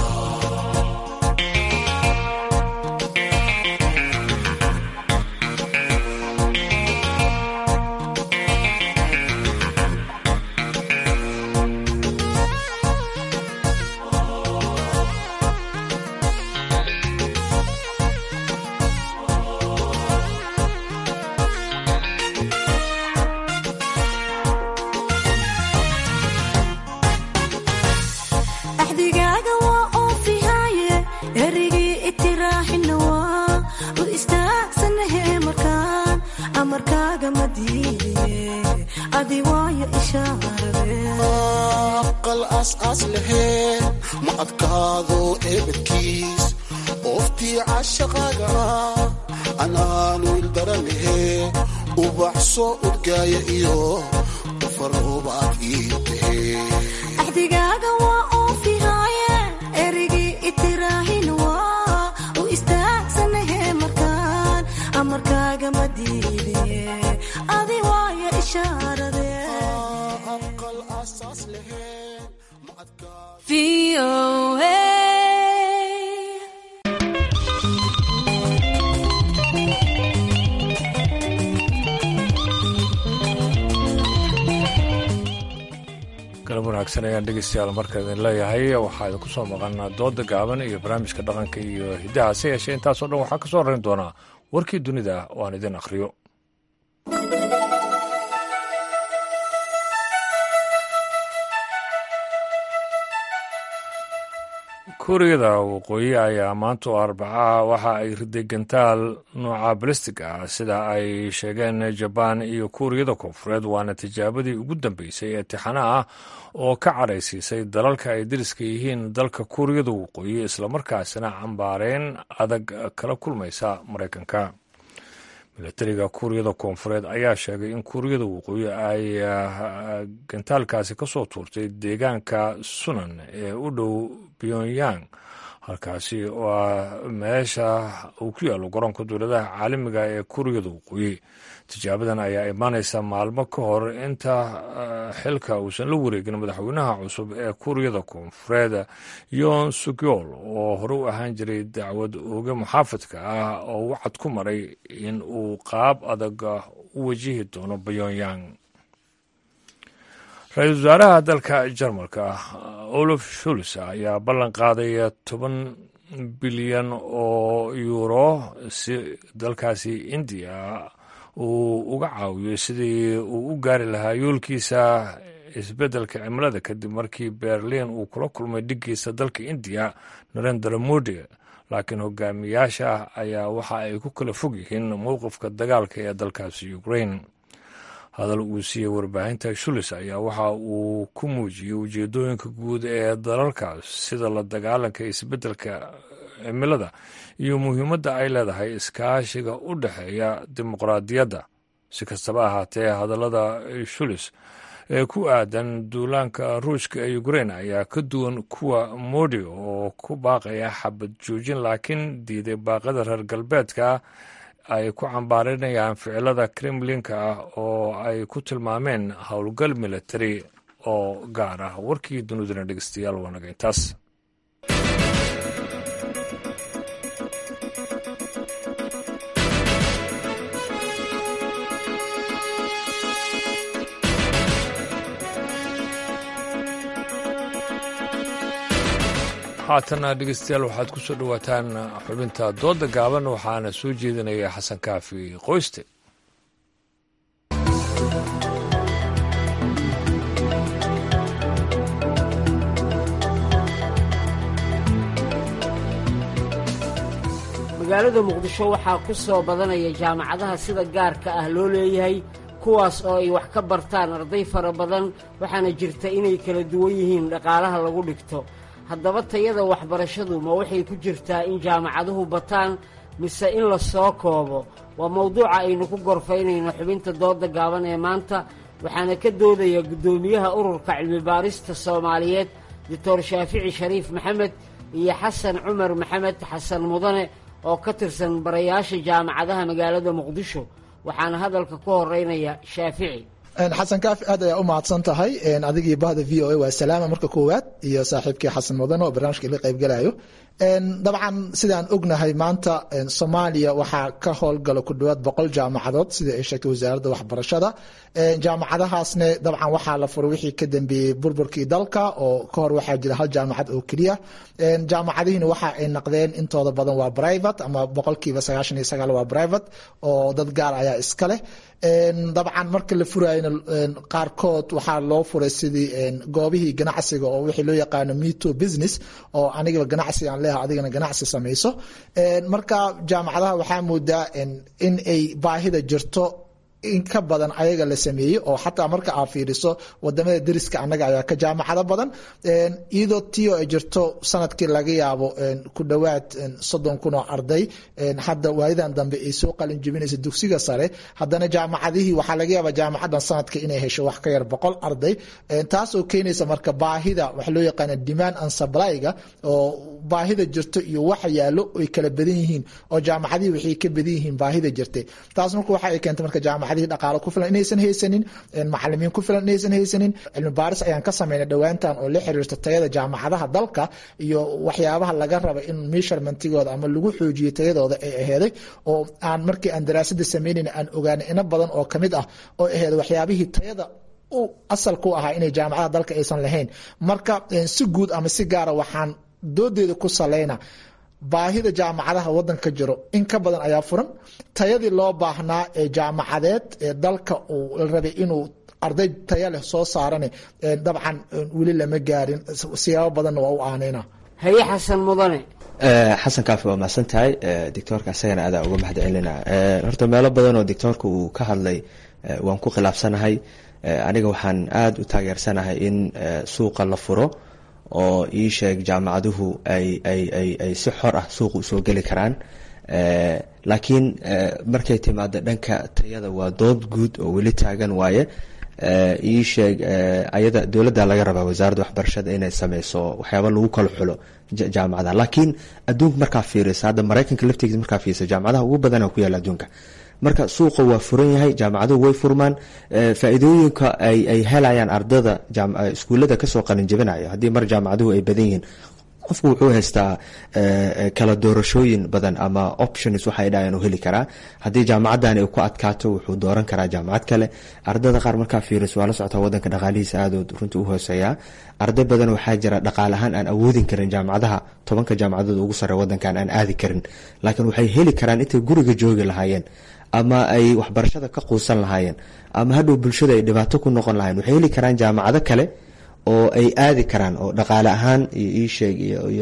axdigaaga waa oofihaaye erigii itiraaxina waa u istaagsanahe markaan amarkaaga ma diidaye adi waayo ishaarade aqal aas-aas laheen ma adkaado eebadkiis ooftii cashaqaaga anaanu ildaranahe ubax soo udgaaya iyo ufaroobaad ii tahe axdigaaga waa oofihaaye erigii itiraaxina waa u istaagsanahe markaan amarkaaga ma diidaye adi waayo ishaarade aasaas lahayn ma adkaa galab wanaagsan ayaan dhegeystayaal marka idin leeyahay waxaa idinku soo maqan dooda gaaban iyo barnaamijka dhaqanka iyo hiddaha se yeeshee intaasoo dhan waxaa ka soo horeyn doonaa warkii dunida oo aan idin akhriyo kuuriyada waqooyi ayaa maanta oo arbacaha waxa ay riday gantaal nooca balistig ah sida ay sheegeen jabaan iyo kuuriyada koonfureed waana tijaabadii ugu dambeysay ee tixana ah oo ka cadhaysiisay dalalka ay dariska yihiin dalka kuuriyada waqooyi islamarkaasina cambaareen adag kala kulmaysa maraykanka milatariga kuuriyada koonfureed ayaa sheegay in kuuriyada waqooyi ay gantaalkaasi ka soo tuurtay deegaanka sunan ee u dhow pyongyang halkaasi oo ah meesha uu ku yaallo garoonka dowladaha caalamiga ee kuuriyada waqooyi tijaabadan ayaa imaanaysa maalmo ka hor inta xilka uusan la wareegin madaxweynaha cusub ee kuuriyada koonfureed yon sugyol oo hore u ahaan jiray dacwad ooge muxaafadka ah oo wacad ku maray in uu qaab adag u wajihi doono pyongyang ra-iisul wasaaraha dalka jarmalka olaf shuls ayaa ballan qaaday toban bilyan oo yuuro si dalkaasi indiya uu uga caawiyo sidii uu u gaari lahaa yoolkiisa isbeddelka cimilada kadib markii berlin uu kula kulmay dhiggiisa dalka indiya narendra modi laakiin hogaamiyaasha ayaa waxa ay ku kala fog yihiin mowqifka dagaalka ee dalkaasi ukraine hadal uu siiyey warbaahinta shulis ayaa waxa uu ku muujiyey ujeedooyinka guud ee dalalkaas sida la dagaalanka isbeddelka cimilada iyo muhiimadda ay leedahay iskaashiga u dhexeeya dimuqraadiyadda si kastaba ahaatee hadallada shulis ee ku aadan duulaanka ruushka ee ukrain ayaa ka duwan kuwa modi oo ku baaqaya xabad joojin laakiin diiday baaqada reer galbeedka ay ku cambaarinayaan ficilada kremlinka ah oo ay ku tilmaameen howlgal militari oo gaar ah warkii duniduna dhegeystayaal waanaga intaas haatana dhegeystayaal waxaad ku soo dhowaataan xubinta dooda gaaban waxaana soo jeedinaya xasan kaafi qoyste magaalada muqdisho waxaa ku soo badanaya jaamacadaha sida gaarka ah loo leeyahay kuwaas oo ay wax ka bartaan arday fara badan waxaana jirta inay kala duwan yihiin dhaqaalaha lagu dhigto haddaba tayada waxbarashadu ma waxay ku jirtaa in jaamacaduhu bataan mise in la soo koobo waa mawduuca aynu ku gorfaynayno xubinta dooda gaaban ee maanta waxaana ka doodaya guddoomiyaha ururka cilmibaarista soomaaliyeed doctor shaafici shariif maxamed iyo xasan cumar maxamed xasan mudane oo ka tirsan barayaasha jaamacadaha magaalada muqdisho waxaana hadalka ku horeynaya shaafici xasan kaafi aad ayaa u mahadsan tahay adigii bahda v o a waa salaama marka koowaad iyo saaxiibkii xasan mudane oo barnaamijka ila qaybgalayo dabcan sidaan ognahay maanta soomaaliya waxaa ka howlgala ku dhawaad boqol jaamacadood sida ay sheegtay wasaaradda waxbarashada jaamacadahaasne dabcan waxaa la furay wixii ka dambeeyey burburkii dalka oo ka hor waxaa jira hal jaamacad oo keliya jaamacadihiina waxa ay naqdeen intooda badan waa private ama boqolkiiba sagaashan iyo sagaal waa private oo dad gaar ayaa iska leh dabcan marka la furayna qaarkood waxaa loo furay sidii goobihii ganacsiga oo wixii loo yaqaano meto business oo anigaba ganacsi aan leeha adigana ganacsi samayso marka jaamacadaha waxaa moodaa in ay baahida jirto in ka badan ayaga la sameeyey oo xataa marka aad fiiriso wadamada deriska annaga ayaa ka jaamacado badan iyadoo tio ay jirto sanadkii laga yaabo ku dhowaad soddon kun oo arday hadda waalidan dambe ay soo qalin jebinaysa dugsiga sare haddana jaamacadihii waxaa laga yaabaa jaamacadan sanadka inay hesho wax ka yar boqol arday taasoo keenaysa marka baahida waxa loo yaqaana demand and supplyga oo baahida jirto iyo waxa yaalo ay kala badan yihiin oo jaamacadihii waxay ka badan yihiin baahida jirtay taas marka waxa ay keentay marka jaamacad jaamacadihii dhaqaalo ku filan inaysan haysanin macalimiin ku filan inaysan haysanin cilmi baaris ayaan ka sameynay dhowaantan oo la xiriirta tayada jaamacadaha dalka iyo waxyaabaha laga raba in measurementigooda ama lagu xoojiyo tayadooda ay aheeday oo aan markii aan daraasada sameynayna aan ogaanay ina badan oo kamid ah oo aheed waxyaabihii tayada u asalku ahaa inay jaamacadaha dalka aysan lahayn marka si guud ama si gaara waxaan doodeeda ku saleyna baahida jaamacadaha wadanka jiro in ka badan ayaa furan tayadii loo baahnaa ee jaamacadeed ee dalka uu la rabay inuu arday taya leh soo saarane dabcan weli lama gaarin siyaabo badanna waa u aaneyna haye xasan mudane xasan kaafi waa mahadsan tahay doctoorka isagana adaa uga mahad celina horta meelo badan oo doctoorka uu ka hadlay waan ku khilaafsanahay aniga waxaan aada u taageersanahay in suuqa la furo oo ii sheeg jaamacaduhu ay ay ay ay si xor ah suuqa usoo geli karaan laakiin markay timaado dhanka tayada waa dood guud oo weli taagan waaye ii sheeg ayada dowladda laga rabaa wasaaradda waxbarashada inay sameyso waxyaaba lagu kala xulo jaamacadaha laakiin adduunka markaa fiirisa hadda maraykanka laftigiisa markaa fiirisa jaamacadaha ugu badana ku yaala adduunka marka suuqa waa furan yahay jaamacaduhu way furmaan faa-iidooyinka ay ay helayaan ardada iskuullada kasoo qalinjabinaya haddii mar jaamacaduhu ay badan yihiin qofku wuxuu haystaa kala doorashooyin badan ama options waxay dhahayan u heli karaa haddii jaamacadani ku adkaato wuxuu dooran karaa jaamacad kale ardada qaar markaa fiiriso waa la socotaa wadanka dhaqaalihiisa aadood runtii u hooseeyaa arday badan waxaa jira dhaqaale ahaan aan awoodin karin jaamacadaha tobanka jaamacadood ugu sare wadankan aan aadi karin laakiin waxay heli karaan intay guriga joogi lahaayeen ama ay waxbarashada ka quusan lahaayeen ama hadhow bulshada ay dhibaato ku noqon lahayen waxay heli karaan jaamacado kale oo ay aadi karaan oo dhaqaale ahaan iyo iisheeg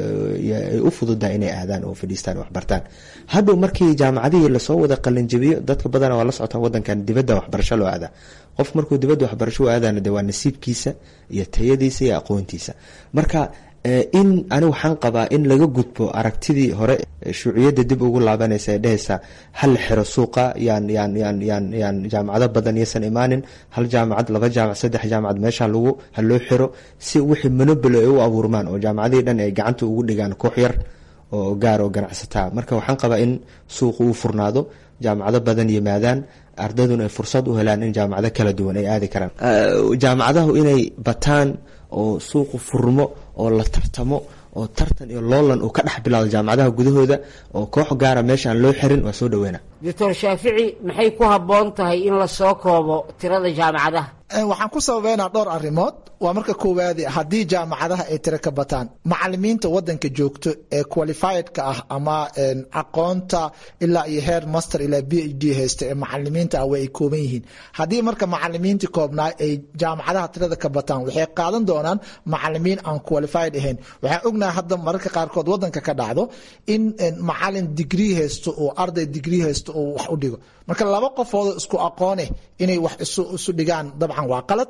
ay u fududahay inay aadaan oo fadhiistaan waxbartaan hadhow markii jaamacadihii lasoo wada qalinjabiyo dadka badana waa la socotaa wadankan dibadda waxbarasho loo aadaa qof markuu dibadda waxbarasho u aadana de waa nasiibkiisa iyo tayadiisa iyo aqoontiisa marka in ani waxaan qabaa in laga gudbo aragtidii hore shuuciyadda dib ugu laabanaysa ee dhehaysa hal la xiro suuqa yaan yaan yaan yaan yaan jaamacado badan yaysan imaanin hal jaamacad laba jaamac saddex jaamacad meesha lagu ha loo xiro si wixii monobolo ay u abuurmaan oo jaamacadihii dhan ay gacanta ugu dhigaan koox yar oo gaar oo ganacsataa marka waxaan qabaa in suuqa uu furnaado jaamacado badan yimaadaan ardayduna ay fursad u helaan in jaamacado kala duwan ay aadi karaan jaamacadahu inay bataan oo suuqu furmo oo la tartamo oo tartan iyo loolan uu ka dhex bilaado jaamacadaha gudahooda oo koox gaara meesha aan loo xirin waa soo dhaweyna doctor shaafici maxay ku habboon tahay in lasoo koobo tirada jaamacadaha waxaan ku sababeynaa dhowr arrimood waa marka koowaadi haddii jaamacadaha ay tiro ka bataan macalimiinta wadanka joogto ee qualifiedka ah ama aqoonta ilaa iyo heer master ilaa b h d haysta ee macalimiinta ah way ay kooban yihiin haddii marka macalimiintii koobnaa ay jaamacadaha tirada ka bataan waxay qaadan doonaan macalimiin aan qualified ahayn waxaan ognahay hadda mararka qaarkood wadanka ka dhacdo in macalin digrii haysto oo arday digrii haysto oo wax u dhigo marka laba qofoodoo isku aqooneh inay wax isu dhigaan dabcan waa qalad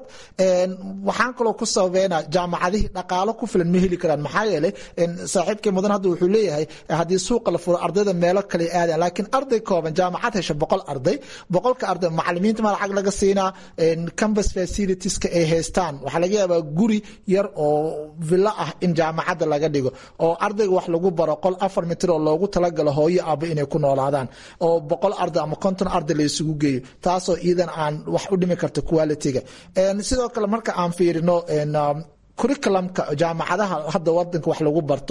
waxaan kaloo ku sababeynaa jaamacadihii dhaqaalo ku filan ma heli karaan maxaa yeelay saaxiibkii mudan hadda wuxuu leeyahay haddii suuqa la furo ardayda meelo kale aadaan laakiin arday kooban jaamacad hesha boqol arday boqolka arday macalimiinta ma lacag laga siinaa campus facilitieska ay haystaan waxaa laga yaabaa guri yar oo villo ah in jaamacadda laga dhigo oo ardayga wax lagu baro qol afar mitir oo loogu talagalo hooyo aaba inay ku noolaadaan oo boqol arday ama konton arday la isugu geeyo taasoo iidan aan wax u dhimi karta quality-ga sidoo kale marka aan fiirino curriculumka jaamacadaha hadda wadanka wax lagu barto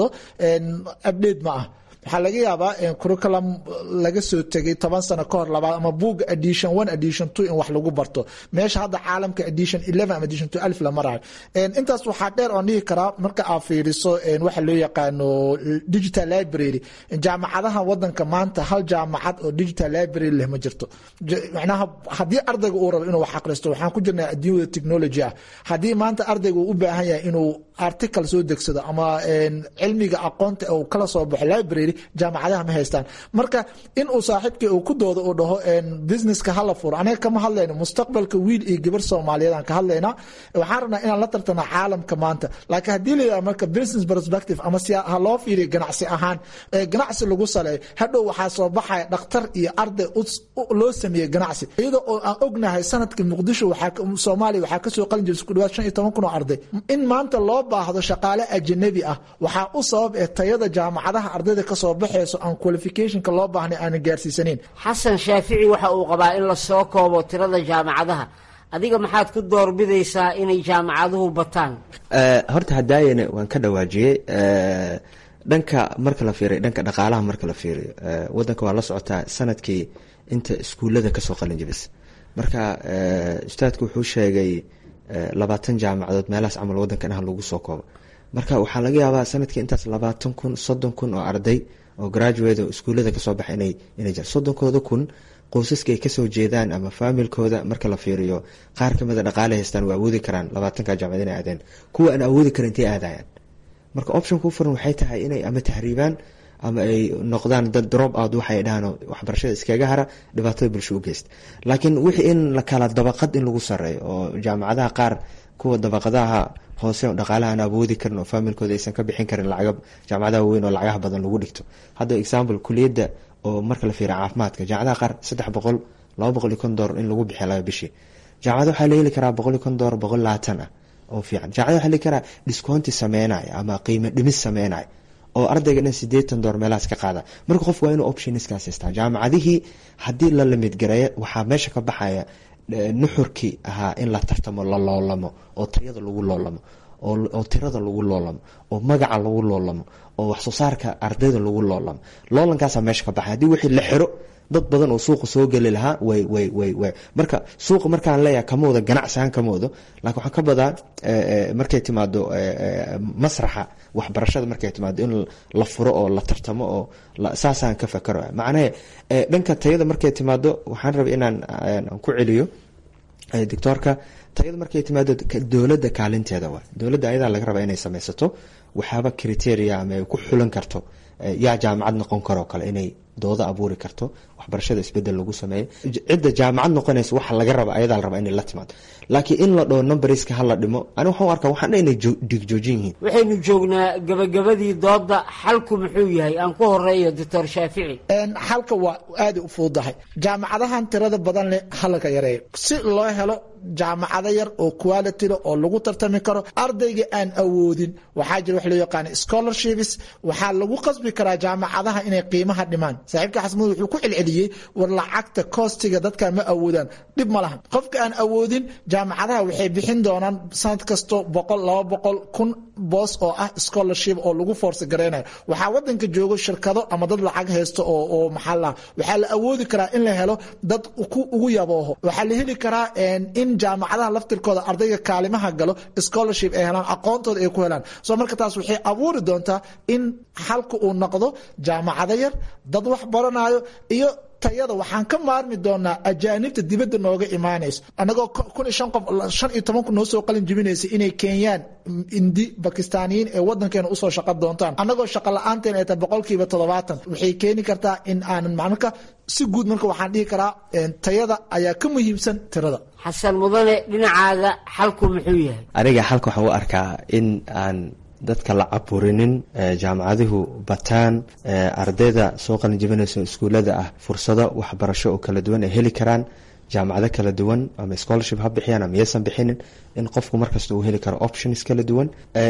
update ma ah waxaa laga yaabaa curriculum laga soo tegay toban sano kahor labaad ama buuga edition one edition two in wax lagu barto meesha hadda caalamka edition eleven ama edition two alif la marayo intaas waxaa dheer oon dhihi karaa marka aad fiiriso waxa loo yaqaano digital library jaamacadaha wadanka maanta hal jaamacad oo digital library leh ma jirto macnaha haddii ardayga uu rabo inuu wax aqristo waxaan ku jirnaa adduunyada technology ah haddii maanta ardayga uu u baahan yahay inuu article soo degsado ama cilmiga aqoonta uu kala soo baxo library jaamacadaha ma haystaan marka in uu saaxiibkii uu ku doodo uu dhaho businesska hala furo anaga kama hadlayno mustaqbalka wiil iyo gabar soomaaliyeed aan ka hadlaynaa waxaan rabnaa inaan la tartana caalamka maanta laakiin haddii la yidhaha marka business perspective ama si ha loo fiiriyo ganacsi ahaan ganacsi lagu saleeyo hadhow waxaa soo baxaya dhakhtar iyo arday loo sameeyey ganacsi iyadoo oo aan ognahay sanadkii muqdisho soomaaliya waxaa kasoo qalin jiray isku dhawaad shan iyo toban kun oo arday in maanta loo baahdo shaqaale ajanabi ah waxaa u sabab eh tayada jaamacadaha ardayda ka kasoo baxayso aan qualificationka loo baahnay aanan gaarsiisaneyn xasan shaafici waxa uu qabaa in lasoo koobo tirada jaamacadaha adiga maxaad ku doorbidaysaa inay jaamacaduhu bataan horta hadaayana waan ka dhawaajiyey dhanka marka la fiiriyo dhanka dhaqaalaha marka la fiiriyo wadanka waa la socotaa sanadkii inta iskuullada kasoo qalin jibis marka ustaadku wuxuu sheegay labaatan jaamacadood meelahaas camal wadankan ah lagu soo koobo marka waxaa laga yaabaa sanadkii intaas labaatan kun soddon kun oo arday oo graduate oo iskuullada kasoo baxa inay inay jiraan soddonkooda kun qoysaska ay kasoo jeedaan ama faamilkooda marka la fiiriyo qaar kamida dhaqaale haystaan waa awoodi karaan labaatanka jaamacad inay aadeen kuwa aan awoodi karin intay aadayaan marka option ku furan waxay tahay inay ama tahriibaan ama ay noqdaan dad drop out waxay dhahaan waxbarashada iskaga hara dhibaatada bulsho u geysta laakiin wixii in la kala dabaqad in lagu sareeyo oo jaamacadaha qaar kuwa dabaqadaha hoose dhaqaalaha aan awoodi karin oo faamilkooda aysan ka bixin karin lacaga jaamacadaha weyn oo lacagaha badan lagu dhigto hadda example kuliyadda oo marka la fiiriya caafimaadka jaamacadaha qaar saddex boqol laba boqol iyo kon door in lagu bixiya laba bishii jaamacada waxaa la heli karaa boqol iyo kon door boqol labaatan ah oo fiican jaamacada waxaa la heli karaa discounti sameynaya ama qiimo dhimis sameynaya oo ardayga dhan sideetan door meelahaas ka qaada marka qof waa inuu optionskaas haystaa jaamacadihii haddii la limid gareeya waxaa meesha ka baxaya nuxurkii ahaa in la tartamo la loolamo oo tayada lagu loolamo oo tirada lagu loolamo oo magaca lagu loolamo oo waxsoo saarka ardayda lagu loolamo loolankaasa meesha ka baxay haddii wixii la xiro dad badan oo suuqa soo geli lahaa way way way way marka suuqa markaan leeyahay kama wado ganacsihaan kama wado laakiin waxaan ka badaa markay timaado masraxa waxbarashada markay timaado in la furo oo la tartamo oo saasaan ka fakaro macnahe dhanka tayada markay timaado waxaan rabay inaan ku celiyo doctoorka tayada markay timaado dowladda kaalinteeda waa dowladda ayadaa laga rabaa inay sameysato waxyaaba criteria ama ay ku xulan karto yaa jaamacad noqon karoo kale inay dooda abuuri karto waxbarashada isbedel lagu sameeyo cidda jaamacad noqonaysa waxa laga raba ayadaa la rabaa inay la timaado laakiin in la dhoo numberska hala dhimo ani waxaan u arkaa waxaan dha inay dhigjoojin yihiin waxaynu joognaa gabagabadii dooda xalku muxuu yahay aan ku horeeyo doctor shaafici xalka waa aada u fududahay jaamacadahan tirada badan leh halaka yareeyo si loo helo jaamacado yar oo quality leh oo lagu tartami karo ardayga aan awoodin waxaa jira wax loo yaqaana scholarships waxaa lagu qasbi karaa jaamacadaha inay qiimaha dhimaan saaxiibka xasmud wuxuu ku celceliyey war lacagta koostiga dadka ma awoodaan dhib ma lahan qofka aan awoodin jaamacadaha waxay bixin doonaan sanad kasto boqol laba boqol kun boos oo ah scholarship oo lagu force gareynayo waxaa wadanka joogo shirkado ama dad lacag haysto oo oo maxaa la waxaa la awoodi karaa in la helo dad ku ugu yabooho waxaa la heli karaa in jaamacadaha laftirkooda ardayga kaalimaha galo scholarship ay helaan aqoontooda ay ku helaan soo marka taas waxay abuuri doontaa in xalka uu noqdo jaamacado yar dad wax baranayo iyo tayada waxaan ka maarmi doonaa ajaanibta dibadda nooga imaanayso anagoo kun iyo shan qof shan iyo toban kun noo soo qalin jibinaysa inay keenyaan indi bakistaaniyiin ee wadankeena usoo shaqo doontaan annagoo shaqa la-aanteen ay tahay boqolkiiba toddobaatan waxay keeni kartaa in aanan marka si guud marka waxaan dhihi karaa tayada ayaa ka muhiimsan tirada xasan mudane dhinacaaga xalku muxuu yahay aniga xalka waxaan u arkaa in aan dadka la caburinin jaamacaduhu bataan ardayda soo qalin jibinaysa iskuullada ah fursado waxbarasho oo kala duwan ay heli karaan jaamacado kala duwan ama scholarship ha bixiyaan ama yaysan bixinin in qofku markasta uu heli karo options kala duwan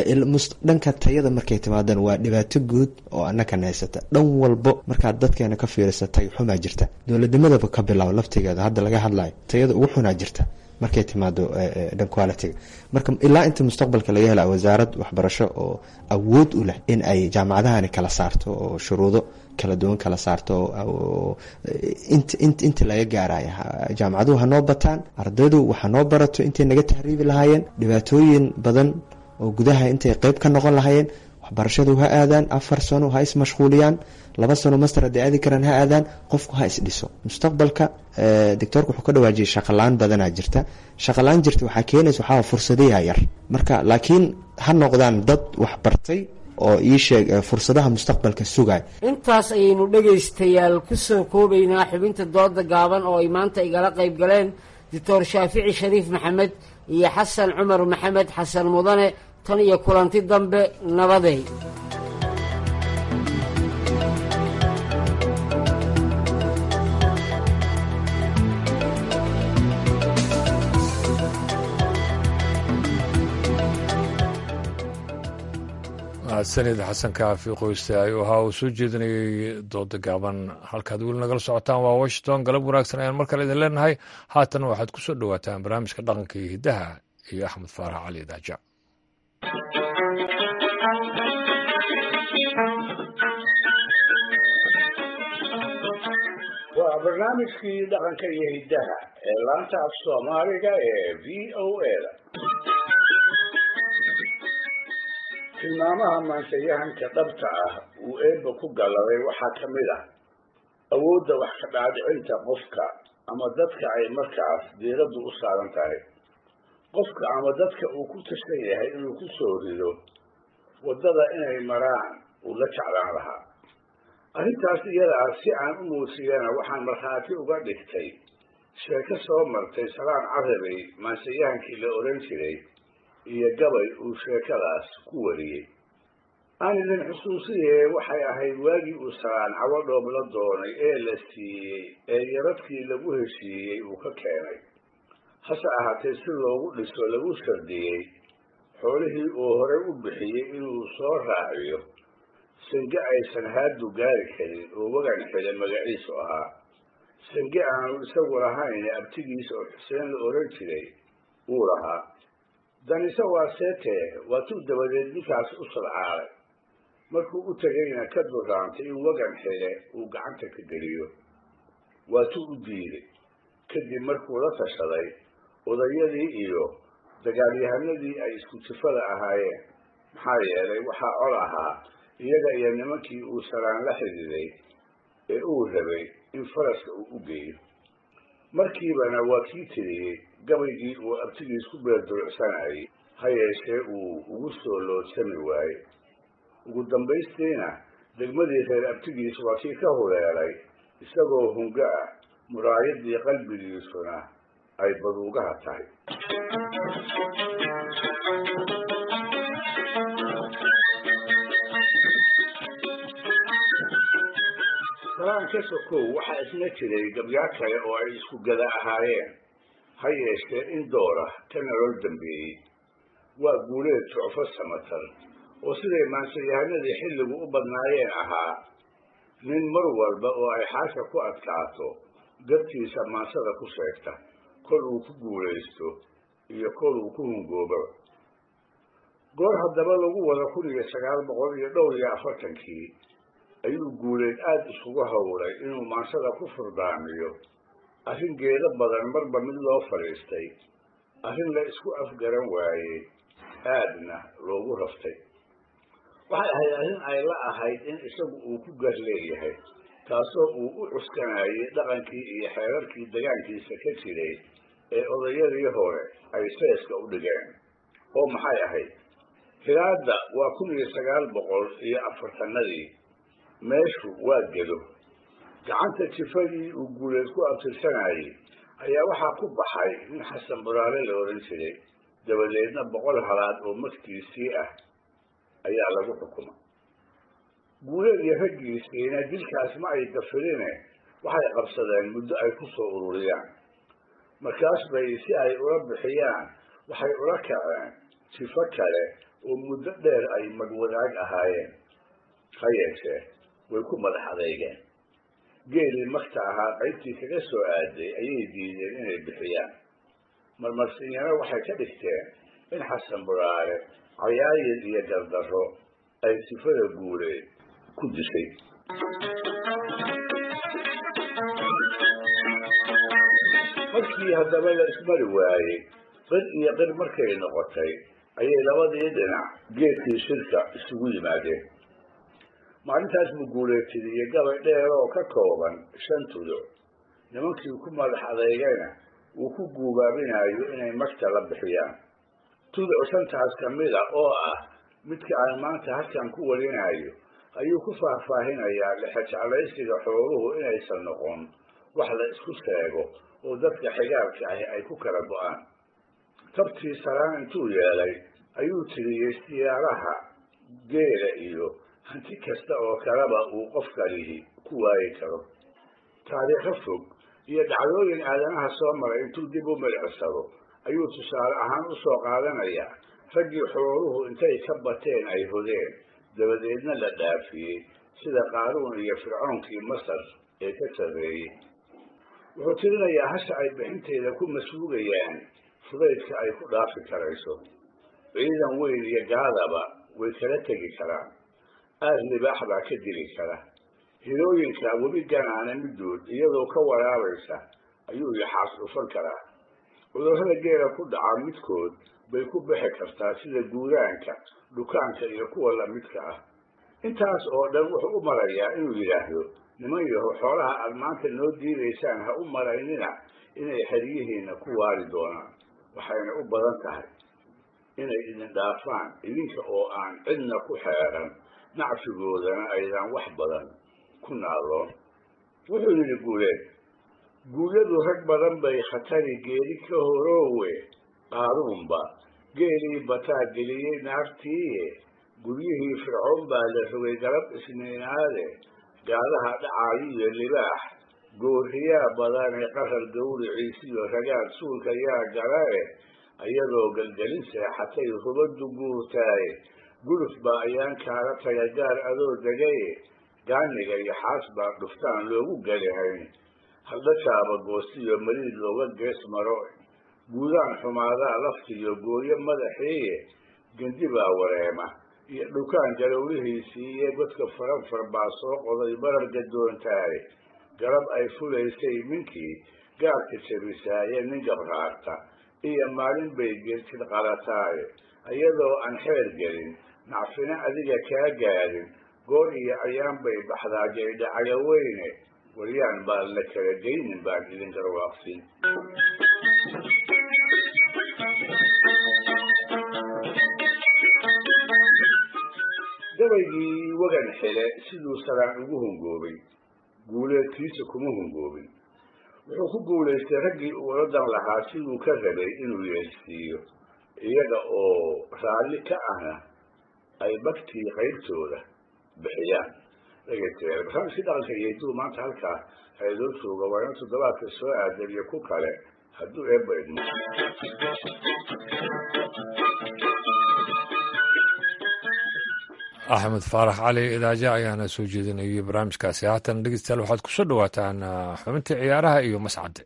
dhanka tayada markay timaadaan waa dhibaato guud oo anakan haysata dhan walbo markaad dadkeena ka fiirisa tay xumaa jirta dowladnimadaba ka bilaabo laftigeeda hadda laga hadlayo tayada ugu xunaa jirta markay timaado dhan qualitiga marka ilaa inta mustaqbalka laga hela wasaarad waxbarasho oo awood u leh in ay jaamacadahani kala saarto oo shuruudo kala duwan kala saarto inta laga gaaraya jaamacaduhu hanoo bataan ardaydu waxa noo barato intay naga tahriibi lahaayeen dhibaatooyin badan oo gudaha intay qeyb ka noqon lahaayeen waxbarashadu ha aadaan afar sano ha ismashquuliyaan laba sano master hadday aadi karaan ha aadaan qofku ha isdhiso mustaqbalka doctoorka wuxuu ka dhawaajiyay shaqalaan badanaa jirta shaqalaan jirta waxaa keenaysa waxaa fursadayaa yar marka laakiin ha noqdaan dad waxbartay oo ii sheeg fursadaha mustaqbalka sugay intaas ayaynu dhegaystayaal ku soo koobaynaa xubinta dooda gaaban oo ay maanta igala qayb galeen doctor shaafici shariif maxamed iyo xasan cumar maxamed xasan mudane tan iyo kulanti dambe nabadey mahadsanid xasan kaafi qoyste ayuu ahaa uu soo jeedinayey dooda gaaban halkaad weli nagala socotaan waa washington galab wanaagsan ayaan mar kale idin leenahay haatan waxaad ku soo dhowaataan barnaamijka dhaqanka iyo hiddaha iyo axmed faarax cali daaja waa barnaamijkii dhaqanka iyo hiddaha ee laanta af soomaaliga ee v o a-da tilmaamaha maansayahanka dhabta ah uu eebba ku gallabay waxaa ka mid ah awoodda wax ka dhaadhicinta qofka ama dadka ay markaas diiraddu u saaran tahay qofka ama dadka uu ku tashan yahay inuu ku soo rido waddada inay maraan uu la jeclaan lahaa arrintaas iyada ah si aan u muusiyana waxaan markhaati uga dhigtay sheeko soo martay salaan carabay maansayahankii la odhan jiray iyo gabay uu sheekadaas ku wariyey aan idin xusuusiye waxay ahayd waagii uu salaan cawadhoob la doonay ee la siiyey ee yaradkii lagu heshiiyey uu ka keenay hase ahaatee si loogu dhiso lagu shardiyey xoolihii uu horey u bixiyey inuu soo raaciyo sange aysan haadu gaari karin oo wagan xile magaciisu ahaa sange aanu isagu lahayn abtigiisa oo xuseen la odhan jiray uu lahaa danise waa seetee waatuu dabadeed ninkaas u sadcaalay markuu u tegayna ka duraantay in wagan xile uu gacanta ka geliyo waatuu u diiday kadib markuu la tashaday odayadii iyo dagaalyahanadii ay isku jifada ahaayeen maxaa yeelay waxaa col ahaa iyaga iyo nimankii uu salaan la xididay ee uu rabay in faraska uu u geeyo markiibana waa kii tiriyey gabaygii uu abtigiis ku beerdurucsanayay ha yeeshee uu ugu soo loodsami waayey ugu dambaystiina degmadii reer abtigiis waa kii ka huleelay isagoo hungo ah muraayadii qalbigiisuna ay baduugaha tahay salaan ka sokow waxaa isna jiray gabyaa kale oo ay isku gada ahaayeen ha yeeshee in doora ka nolol dambeeyey waa guuleed jucfo samatar oo siday maansayahanadii xilligu u badnaayeen ahaa nin mar walba oo ay xaasha ku adkaato gabtiisa maansada ku sheegta kol uu ku guulaysto iyo kol uu ku hungoobaba goor haddaba lagu wada kun iyo sagaal boqol iyo dhowr iyo afartankii ayuu guuleed aada isugu hawlay inuu maansada ku furdaamiyo arrin geedo badan marba mid loo fadhiistay arrin la isku afgaran waayey aadna loogu raftay waxay ahayd arrin ay la ahayd in isagu uu ku gar leeyahay taasoo uu u cuskanayay dhaqankii iyo xeerarkii degaankiisa ka jiray ee odayadii hore ay seeska u dhigeen oo maxay ahayd hilaadda waa kun iyo sagaal boqol iyo afartanadii meeshu waa gedo gacanta jifadii uu guuleed ku abtirsanayay ayaa waxaa ku baxay nin xasan buraale la odhan jiray dabadeedna boqol halaad oo magtiisii ah ayaa lagu xukumay guuleed iyo raggiisiina dilkaas ma ay dafirine waxay qabsadeen muddo ay ku soo ururiyaan markaas bay si ay ula bixiyaan waxay ula kaceen jifo kale oo muddo dheer ay magwadaag ahaayeen ha yeeshee way ku madax adeygeen geelii magta ahaa qaybtii kaga soo aaday ayay diideen inay bixiyaan marmarsinyana waxay ka dhigteen in xasan buraare cayaayir iyo gardarro ay sifada guuleed ku dishay markii haddaba la ismari waayey qir iyo qir markay noqotay ayay labadii dhinac geedkii shirka isugu yimaadeen maalintaas buu guuleetidiyey gabay dheer oo ka kooban shan tuduc nimankii ku madax adeygayna uu ku guubaabinayo inay magta la bixiyaan tuduc shantaas ka mida oo ah midka aan maanta halkan ku warinayo ayuu ku faahfaahinayaa lexejeclaysiga xooluhu inaysan noqon wax la isku sheego oo dadka xigaalka ahi ay ku kala go-aan tabtii salaan intuu yeelay ayuu tiriyey siyaaraha geela iyo hanti kasta oo kaleba uu qofkalihi ku waayi karo taariikho fog iyo dhacdooyin aadanaha soo maray intuu dib u milicsado ayuu tusaale ahaan u soo qaadanayaa raggii xooluhu intay ka bateen ay hodeen dabadeedna la dhaafiyey sida qaaruun iyo fircoonkii masar ee ka sarreeyey wuxuu tirinayaa hasha ay bixinteeda ku masruugayaan fudaydka ay ku dhaafi karayso ciidan weyn iyo gaadaba way kala tegi karaan aad libaax baa ka dili kara hilooyinka webi ganaana middood iyadoo ka waraabaysa ayuu yaxaas dhufan karaa cudurrada geela ku dhaca midkood bay ku bixi kartaa sida guuraanka dhukaanka iyo kuwa lamidka ah intaas oo dhan wuxuu u marayaa inuu yidhaahdo niman yaho xoolaha aad maanta noo diidaysaan ha u malaynina inay xeryihiinna ku waari doonaan waxayna u badan tahay inay idin dhaafaan idinka oo aan cidna ku xeeran nacfigoodana aydan wax badan ku naaloon wuxuu yidhi guuleed guulyadu rag badan bay khatari geeri ka horoowe qaaruunba geelii bataa geliyey naartiiye guryihii fircoon baa la rogay galab isniinaade gaadaha dhacaayo iyo libaax gooriyaa badane qarar gawriciisiyo ragaad suulka yaa galae ayadoo gelgelin seexatay rubaddu guurtaaye guluf baa ayaan kaala taga gaar adoo degaye gaaniga iyo xaas baa dhuftaan loogu gelihayn haldhajaaba goostiyo mariid looga gees maro guudaan xumaadaa laftiyo gooyo madaxiiye gendi baa wareema iyo dhukaan galowlihiisii iyo godka faranfar baa soo qoday barar gadoontaaye galab ay fulaysay ninkii gaarka jabisaaye nin gabraarta iyo maalin bay geltid qalataaye iyadoo aan xeer gelin nacfina adiga kaa gaadin goor iyo ayaan bay baxdaa gaydhacaga weyne waryaan baan la kala geynin baan idin garwaaqsin gabaygii wagan xile siduu saraan ugu hungoobay guuleedkiisa kuma hungoobin wuxuu ku guulaystay raggii uu oladan lahaa siduu ka rabay inuu yeelsiiyo iyaga oo raalli ka ahna ay bagtii qaybtooda bixiyaan dhegeystayaal barnaamijkii dhaqanka iyo hidduu maanta halkaa haydoo jooga waa ina toddobaadka soo aadan iyo ku kale hadduu eebba idmo axmed faarax cali idaaja ayaana soo jeedinayay barnaamijkaasi haatan dhegeystayaal waxaad ku soo dhawaataan xubintii ciyaaraha iyo mascadde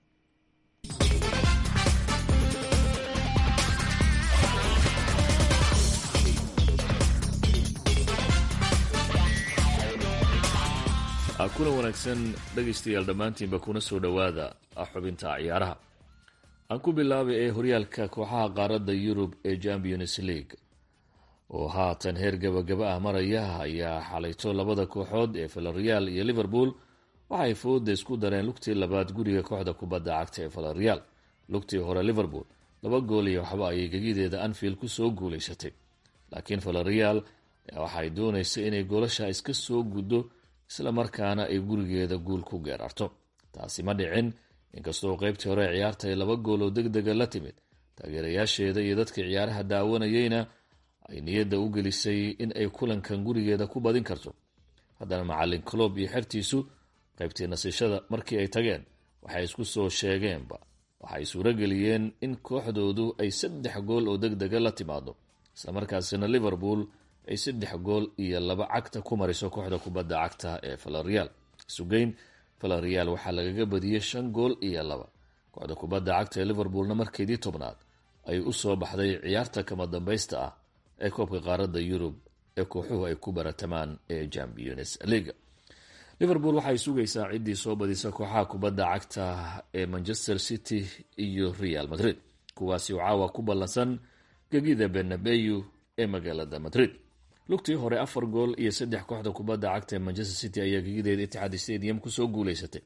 kuna wanaagsan dhegaystayaal dhammaantiinba kuna soo dhowaada xubinta ciyaaraha aan ku bilaabay ee horyaalka kooxaha qaaradda yurub ee champions league oo haatan heer gabagaba ah maraya ayaa xalayto labada kooxood ee valareal iyo liverpool waxay fooda isku dareen lugtii labaad guriga kooxda kubadda cagta ee valareal lugtii hore liverpool laba gool iyo waxba ayay gegideeda anfield kusoo guulaysatay laakiin valareal waxay doonaysa inay goolasha iska soo guddo isla markaana ay gurigeeda guul ku geerarto taasi ma dhicin inkastoo qaybtii hore ciyaarta ay laba gool oo deg dega la timid taageerayaasheeda iyo dadkii ciyaaraha daawanayeyna ay niyadda u gelisay in ay kulankan gurigeeda ku badin karto haddana macalin clob iyo xertiisu qaybtii nasishada markii ay tageen waxay isku soo sheegeenba waxay suurageliyeen in kooxdoodu ay saddex gool oo deg dega la timaado islamarkaasina liverpool ay saddex gool iyo laba cagta ku mariso kooxda kubadda cagta ee valareal sugeyn valareal waxaa lagaga badiyey shan gool iyo laba kooxda kubadda cagta ee liverpoolna markeedii tobnaad ay u soo baxday ciyaarta kama dambaysta ah ee koobka qaaradda yurub ee kooxuhu ay ku baratamaan ee champions leaga liverpool waxay sugaysaa ciddii soo badisa kooxaha kubadda cagta ee manchester city iyo real madrid kuwaasi oo caawa ku ballansan gegida benabeyu ee magaalada madrid lugtii hore afar gool iyo saddex kooxda kubadda cagta ee manchester city ayaa gegideeda itixaad stadium kusoo guuleysatay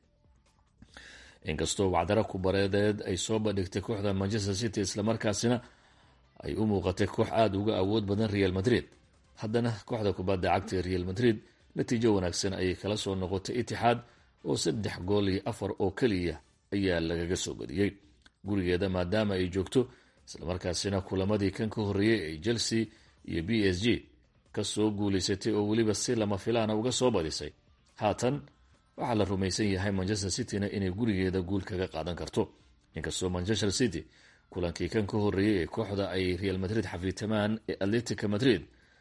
inkastoo wacdaro kubareedeed ay soo bandhigtay kooxda manchester city islamarkaasina ay u muuqatay koox aada uga awood badan real madrid haddana kooxda kubadda cagta ee real madrid natiijo wanaagsan ayay kala soo noqotay itixaad oo saddex gool iyo afar oo keliya ayaa lagaga soo badiyey gurigeeda maadaama ay joogto islamarkaasina kulamadii kan ka horreeyey ay chelsea iyo b s g kasoo guulaysatay oo weliba si lama filaana uga soo badisay haatan waxaa la rumaysan yahay manchester cityna inay gurigeeda guul kaga qaadan karto inkastoo manchester city kulankii kan ka horreeyey ee kooxda ay real madrid xafiitamaan ee atletica madrid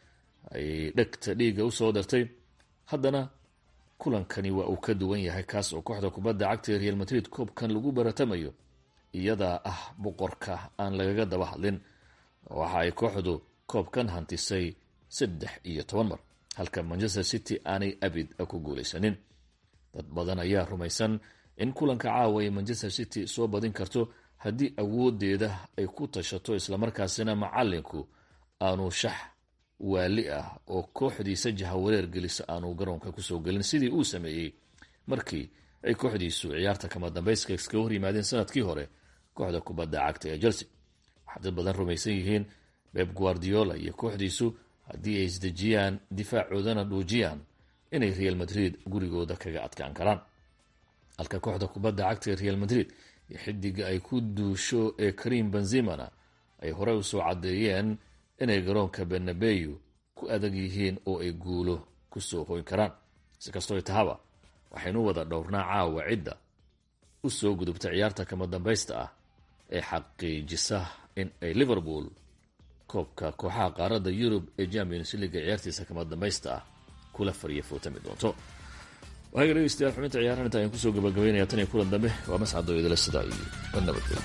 ay dhegta dhiigga usoo dartay haddana kulankani waa uu ka duwan yahay kaas oo kooxda kubadda cagta ee real madrid koobkan lagu baratamayo iyadaa ah boqorka aan lagaga daba hadlin waxa ay kooxdu koobkan hantisay saddex iyo toban mar halka manchester city aanay abid ku guulaysanin dad badan ayaa rumaysan in kulanka caawa ay manchester city soo badin karto haddii awoodeeda ay ku tashato islamarkaasina macalinku aanu shax waali ah oo kooxdiisa jahawareer gelisa aanu garoonka kusoo gelin sidii uu sameeyey markii ay kooxdiisu ciyaarta kama dambayska iskaga hor yimaadeen sanadkii hore kooxda kubadda cagta ee chelsea waxaa dad badan rumaysan yihiin beb guardiola iyo kooxdiisu haddii ay isdejiyaan difaacoodana dhuujiyaan inay real madrid gurigooda kaga adkaan karaan halka kooxda kubadda cagta ee real madrid iyo xidiga ay ku duusho ee karim benzimana ay horey usoo caddeeyeen inay garoonka benabeyu ku adag yihiin oo ay guulo kusoo hoyn karaan si kastoo tahaba waxaynu wada dhowrnaa caawa cidda u soo gudubta ciyaarta kama dambaysta ah ee xaqiijisa in ay liverpool koobka kooxaha qaaradda yurub ee champions leaga ciyaartiisa kama dambaysta ah kula fariya footami doonto waaga dhegeystayaal xubinta ciyaarahan inta ayaan kusoo gabagabaynaya tan iyo kulan dambe waa mascado idila sidaa iyo nabadgelyo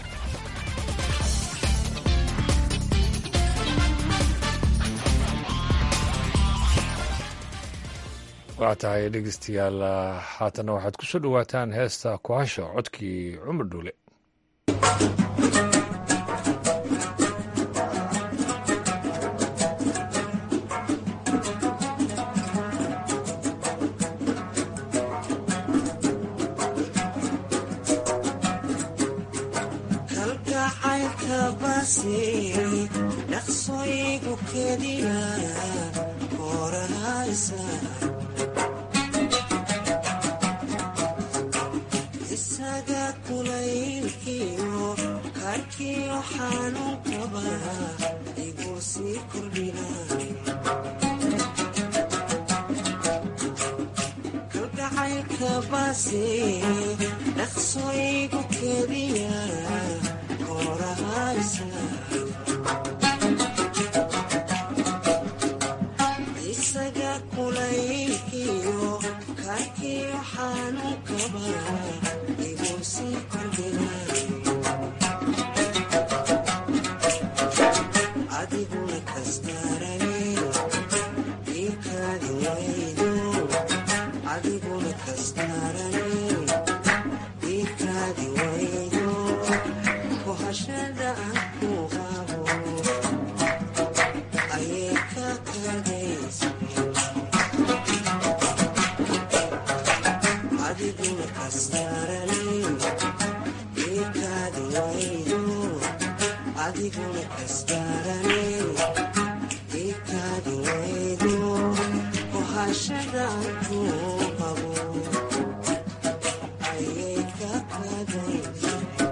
waa tahay dhegeystayaal haatanna waxaad ku soo dhowaataan heesta kuhasha codkii cumar dhuule kalgacaylka basi dhaqsooyigu kediya korahaysa isaga kulaylkiyo karkiyo xanuunkaba igu sii kordhina kalgacaylka basi dhaqsooyigu kediya korahaysa isaga kulaylkiyo karkiyo xanuunkaba igu sii kordhina adiguna kastarane iikaadi waydo adiguna kastarane iikaadi waydo kohashada aan ku qabo ayay ka kadaysa adiguna kastarane iikaadi waydo adiguna kastarane iikaadi waydo kohashada aan ku qabo ayay ka kadaysa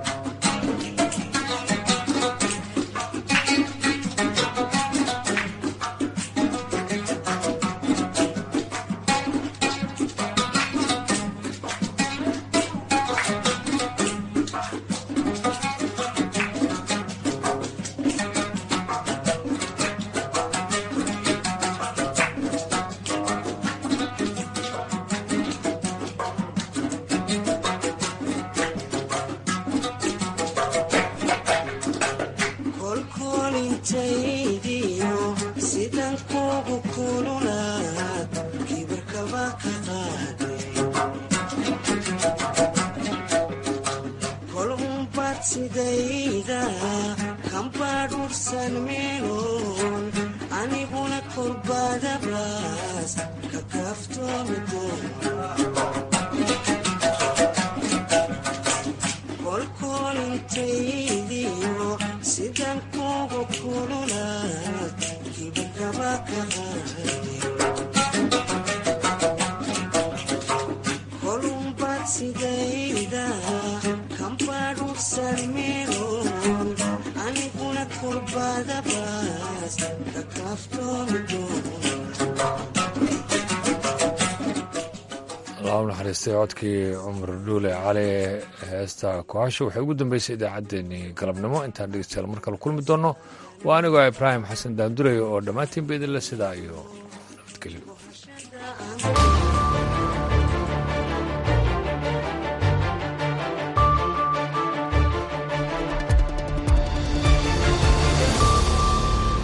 kolkolintaydiyo sidan kugu kululaad kibirkaba ka qaaday kol unbad sidayda kambadhursan meeloon aniguna korbadabaas ka kaaftoomi kolkolintaydiyo sidan kugu kululaad kibirkaba ka qaaday kolunbad sidayda kambadhursan meeloon aniguna korbadabaas ka kaaftoomi allah u naxariistay codkii cumar dhuule cali heesta kuhasho waxay ugu dambeysay idaacaddeenii galabnimo intaan dhegeystayaal mar kale kulmi doonno waa anigoo ibraahim xasan daandurey oo dhammaantiin ba idinle sidaa iyo nabadgelyo